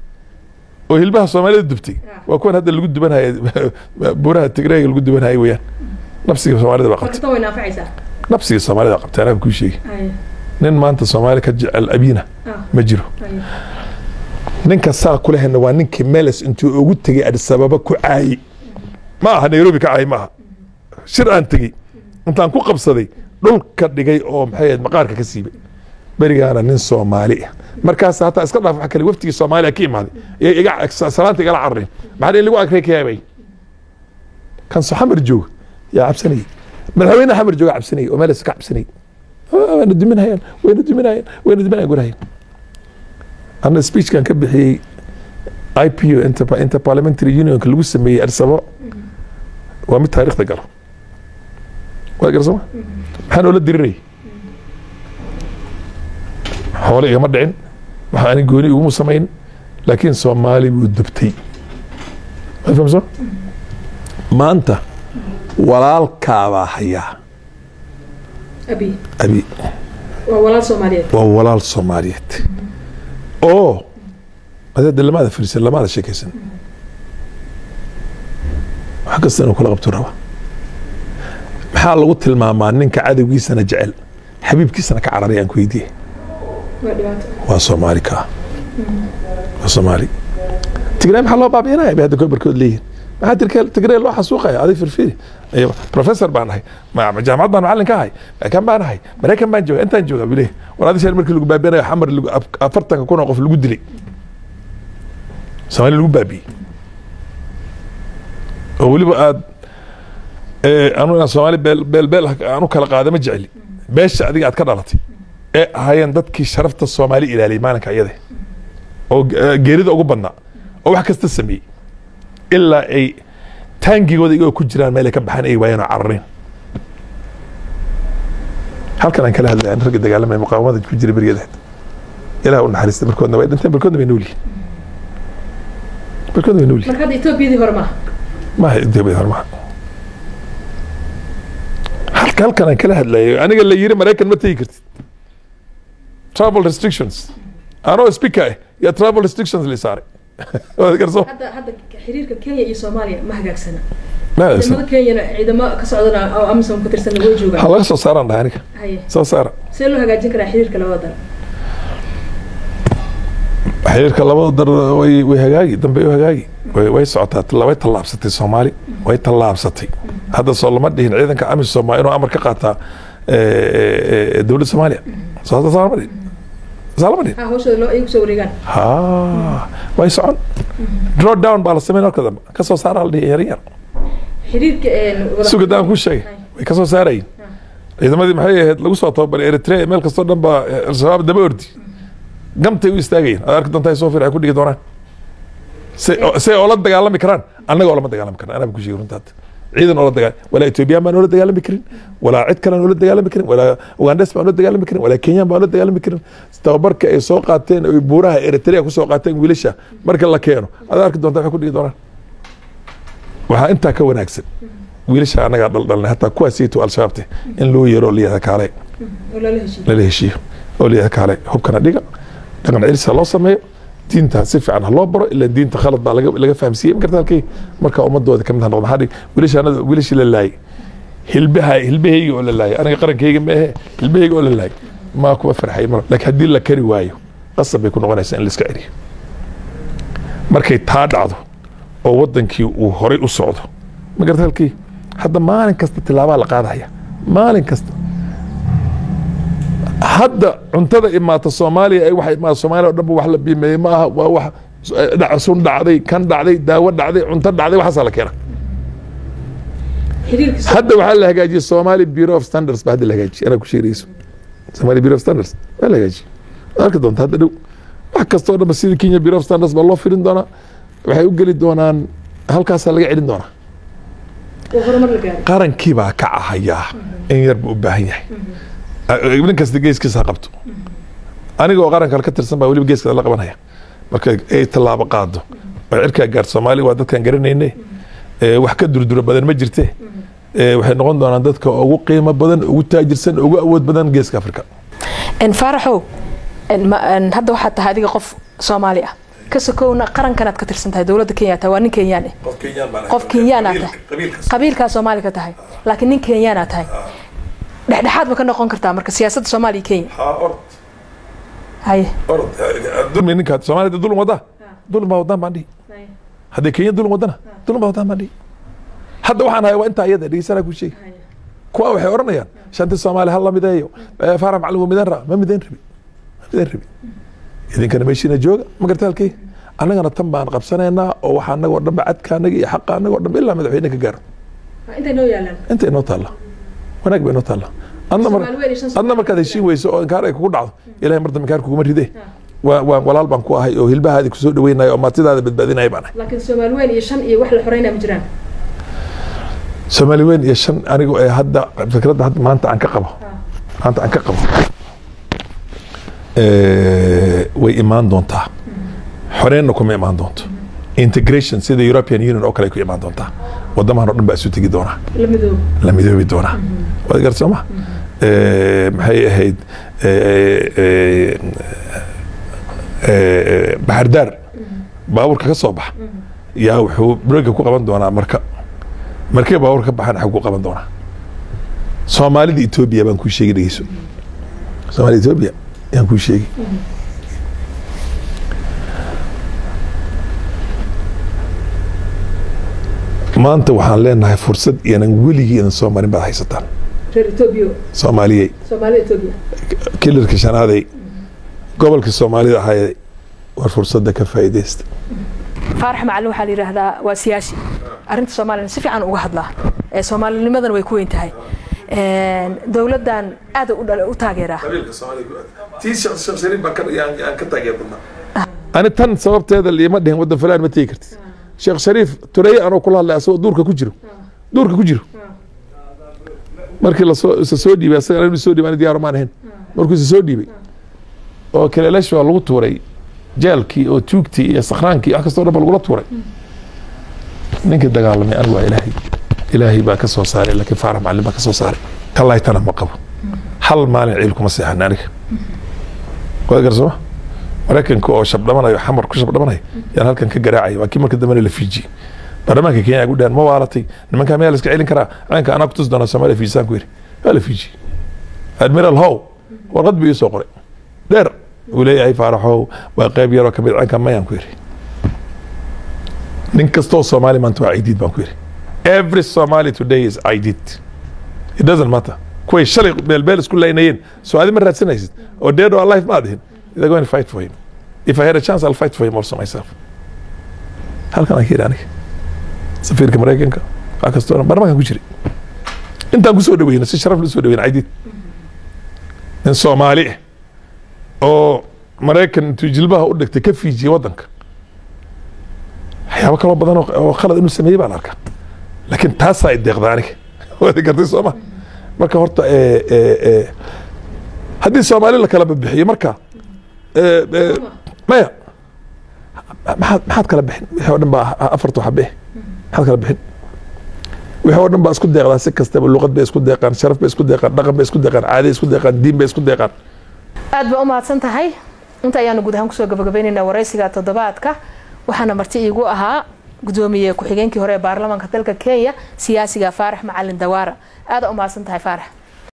oo hilbaha soomaalida dubtay waa kuwan hadda lagu dubanhaya buuraha tigreega lagu dubanhaya weeyaan nafsiga soomaalida baa qabtay tan way naafacaysaa nafsiga soomaalida baa qabtay anaa kuu sheegi nin maanta soomaali ka jecel abiina ma jiro ninka saa ku lehna waa ninkii meles intuu ugu tegey adis ababa ku caayey ma aha nairobi ka caayey ma aha shir aan tegey intaan ku qabsaday dhulka dhigay oo maxay ahayd maqaarka ka siibay berigaana nin soomaali ah markaas hataa iska dhaaf wax kale waftigii soomaaliya ka imaaday iyo iga salaanta igala cararin maxaa in lagu agrey ka yaabay kan so xamar jooga yaa cabsanayay madaxweyne xamar jooga cabsanayay oo meles ka cabsanayay wayna duminayaan wayna duminayaan wayna duminayaan gurahayaan ana speechkan ka bixiyey ipo inter- interparliamentary unionka lagu sameeyey addis ababa waa mid taariikhda galo waa garsama maxaa noola dirirayay xoole igama dhicin waxa ani gooni iguma samayn laakiin soomaali buu dubtay ma fahamso maanta walaalkaabaa hayaa abi abi waa walaal soomaaliyeed waa walaal soomaaliyeed oo adeeda lamaada fariisan lamaada sheekaysan wax kasta inuu kula qabto raba maxaa lagu tilmaamaa ninka cadowgiisana jecel xabiibkiisana ka cararay aan ku weydiiyey waa dhibaato waa soomaali ka waa soomaali tigray maxaa loo baabi'inaya bay hadda barkood leeyihin maxaa tirke- tigray loo xasuuqaya aday firfiri Iyo professor baan ahay ma- ma- jaamacad baan macalin ka ahay kan baan ahay maraykan baan jooga intaan jooga buu leeyahay war adi sheel markii lagu baabi'inayo xamar lagu- af- afartanka kun oo qof lagu dilay soomaali lagu baabi'iyey oo weliba aad anu inaan soomaali beel beel beel aan u kala qaada ma jecli beesha adiga aad ka dhalatay ee ahaayeen dadkii sharafta soomaali ilaaliyay maalinka iyada oo eh, geerida ugu badnaa oo wax kasta sameeyey ilaa ay taangigooda igoo ku jiraan meel ay ka baxaan ay waayeen oo carareen halkan aan kala hadlay aan ragga dagaalamaya muqaawamada ku jira berigeeda ilaah u naxariista barkoodna way dhinteen barkoodna way nool yihiin barkoodna way nool yihiin marka hadda etoobiyadii hore maaha maaha intee hormaa halka halkan aan kala hadlayo aniga la yiri maraykan ma tegi kartid travel restrictions anoo speaker ah yaa travel restrictions la saaray waad garso hadda hadda xiriirka kenya iyo soomaaliya ma hagaagsana ma ciidamada kenyana ciidamo ka socdana oo amisom ka tirsan way ha joogaan laga soo saaraan dhahay aniga haye soo saara see loo hagaajin karaa xiriirka labada dal xiriirka labada dar way way hagaagi dambe way hagaagi way way socotaa talla- way tallaabsatay soomaali way tallaabsatay hadda soo lama dhihin ciidanka amisom waa inuu amar ka qaataa eh, eh, eh, dowladda soomaaliya soo hadda saa lama dhihin saa lama dhihin ha hawshooda loo ay kusoo wareegaan ha way socon draw down baa la sameyn marka dambe ka soo saara la dhihi yar yar xiriirka wada- sugad aan ku sheegay way ka soo saarayin ciidamadii maxay ahayd lagu soo tababaray eritrea meel kastoo dhan baa eh, al-shabaab daba ordi gamtay u istaagayeen ad arki doontaa soo fir ay ku dhigi doonaan se se oo la dagaalami karaan annaga oo lama dagaalami karna anaa ku sheegi runta hadda ciidan oo la dagaal walaa etoobiyaan baan oola dagaalami karin walaa cid kalean oola dagaalami karin walaa ugandes baan oola dagaalami karin walaa kenyaan baan oola dagaalami karin tababarka ay soo qaateen oy buuraha eritrea ku soo qaateen wiilasha marka la keeno ad arki doontaa waxay ku dhigi doonaan waxaa intaa ka wanaagsan wiilasha annagaa dhaldhalnay hataa kuwaasiito al-shabaabte in loo yeero oo layihahda kaale oo lala heshiiyo lala heshiiyo oo layihahda kaale hubkana dhiga dhaqan celisa loo sameeyo diinta si fiican ha loo baro ilaa diinta khalad baa laga laga fahamsiiyey ma garta halkii marka ummadooda kamid ha noqdo maxaa dhig wiilashaanada wiilashii la laayay hilbaha hilbahayga oo la laayay aniga qarankayga ma ahe hilbahayga oo la laayay maa kuma farxay mar laakiin haddii la kari waayo qasab bay ku noqonaysaa in la iska celiyo markay taa dhacdo oo wadankii uu horay u socdo ma garta halkii hadda maalin kasta tilaabaa la qaadaya maalin kasta hadda cuntada imaata soomaaliya ay waxa imaata soomaaliya o dhan ba wax la biimeeyey ma aha waa wax dhac sun dhacday kan dhacday daawo dhacday cunto dhacday waxaasaa la keena hadda waxaa la hagaajiyey somali bureau of standards ba hadda la hagaajiyey anaa ku sheegayso somali bureau of standards waa la hagaajiyey arki doonta hadda dhow wax kasta oo dhan ba sida kenya bureau of standards baa loo firin doonaa waxay u geli doonaan halkaasaa laga celin doonaa qarankii baa ka cahayaa in yar buu u baahan yahay nin kasta geeskiisa ha qabto aniga oo qaran kale ka tirsan baa weliba geeska la qabanaya marka ay tallaabo qaado oo cirkaa gaarto soomaaliya waa dadkaan garanayne wax ka durdura badan ma jirte waxay noqon doonaan dadka ugu qiimo badan ugu taajirsan ugu awood badan geeska afrika faaraxow hadda waxaad tahay adiga qof soomaali ah ka sokowna qarankanaad ka tirsan tahay dowladda kenya tahay waa nin kenyaan eh qof kenyaanaa tahay qabiilkaa soomaali ka tahay laakiin nin kenyaanaa tahay dhexdhexaad ma ka noqon kartaa marka siyaasadda soomaaliya kenya haye ninka soomaalida dulum wadaa dulum baa wadaan baan dhihi hadday kenya dulum wadana dulum baa wadaan baan dhihi hadda waxaan haya waa intaa iyada dhegeysanaa ku sheegi kuwa waxay odhanayaan shanti soomaali hal la mideeyo faarax macalin waa mideen raa ma mideen rabi ma mideen rabi idinkana meeshiina jooga ma garta halkii annagana tan baan qabsanaynaa oo waxa annagoo dhanba cadka annaga iyo xaqa annagoo dhanba ilaa madaxweyne ka gaaro inta inoo taalla wanaag ba inoo taalla adna markaad heshiin weyso oo inkaar ay kugu dhacdo ilahay mar dambe inkaar kuguma ride waa walaal baan ku ahay oo hilbahaadi kusoo dhaweynayo oo maatidaada badbaadinaya baan ahay laakiin soomaali weyn iyo shan iyo wax la xoreynaa ma jiraan soomaali weyn iyo shan anigu ee hadda fikradda hadda maanta aan ka qabo maanta aan ka qabo way imaan doontaa xoreenna kuma imaan doonto integration sida european union oo kale ku imaan doontaa wadamahan o dhan baa isu tegi doonaa la midoobi doonaa waad garta sooma maxay ahayd baxardaar baabuurka ka soo baxa yaa wuxuu brega ku qaban doonaa marka markee baabuurka ka baxaan xag ku qaban doonaa soomaalida etoobiya baan kuu sheegi dhegeyso soomaalida etoobiya yaan kuu sheegi maanta waxaan leenahay fursad iyanan weligii idan soo marin baad haysataan soomaaliyey kilarka shanaaday gobolka soomaalida ahaaye war fursadda ka faa'iidaysta faarax macalin waxaa la yidhaahdaa waa siyaasi arrinta soomaaliyana si fiican uga hadlaa ee soomaalinimadana way ku weyn tahay dowladdan aad u taageeraa ani tan sababteeda liima dhihin waddan fulaan ma tegi kartid sheekh shariif tureye anoo kula hadlay asagoo duurka ku jiro duurka ku jiro markii lasoo isa soo dhiibay asaga inuu soo dhiibay ani diyaar maan ahayn markuu isa soo dhiibay oo kaleelash waa lagu tuuray jeelkii oo tuugtii iyo sakhraankii wax kastoo dhan ba lagula tuuray ninkii dagaalamay anigu waa ilaahay ilaahay baa ka soo saaray laakiin faarax macalin baa ka soo saaray kallaytana ma qabo hal maalin ciil kuma seexan aniga waad garsama maraykanka oo shabdhamanayo xamar ku shabdhamanayo yaan halkan ka garaacaya waa kii marka dambena la fiijiyey baarlamaanka kenya ay gudhahan ma waalatay nimankaa miyaa la iska celin karaa calanka anaa kutusi doonaa soomaaliya fiijisaan ku yidhi waa la fiijiyey admiral how warqad buu ii soo qoray dheer uu leeyahay faaraxow waa qayb yaroo kamid calanka mayaan ku yidhi nin kastoo soomaali maanta waa ciidiid baan ku yidhi every somali today is ciidiid it doesn't matter kuway shalay beelbeel isku laynayeen soo adi ma raadsanaysid oo dead or alive ma adihin they're going to fight for him if I had a chance I'll fight for him also myself halkan aan ka yidhi aniga safiirka maraykanka wax kastoo barmakan ku jiray intaan kusoo dhaweyna si sharaf la soo dhaweyna ciidiid nin soomaali ah oo maraykan intuu jilbaha u dhigtay ka fiijiyey waddanka waxyaabo kaloo badan oo khalad inuu sameeyey baan arkaa laakiin taasaa i deeqda aniga waad gartay soo ma marka horta haddii soomaali la kala bixiyo marka maya maxaad maxaad kala bixin wixii oo dhan baa afarta waxa bixi maxaad kala bixin wixii oo dhan baa isku deeqdaa si kastaba luqad bay isku deeqaan sharaf bay isku deeqaan dhaqan bay isku deeqaan caadi isku deeqaan diin bay isku deeqaan aad baa u mahadsan tahay inta ayaanu guud ahaan kusoo gabagabaynaynaa waraysiga toddobaadka waxaana marti iigu ahaa gudoomiye ku-xigeenkii hore ee baarlamaanka dalka kenya siyaasiga faarax macalin dawaara aada u mahadsan tahay faarax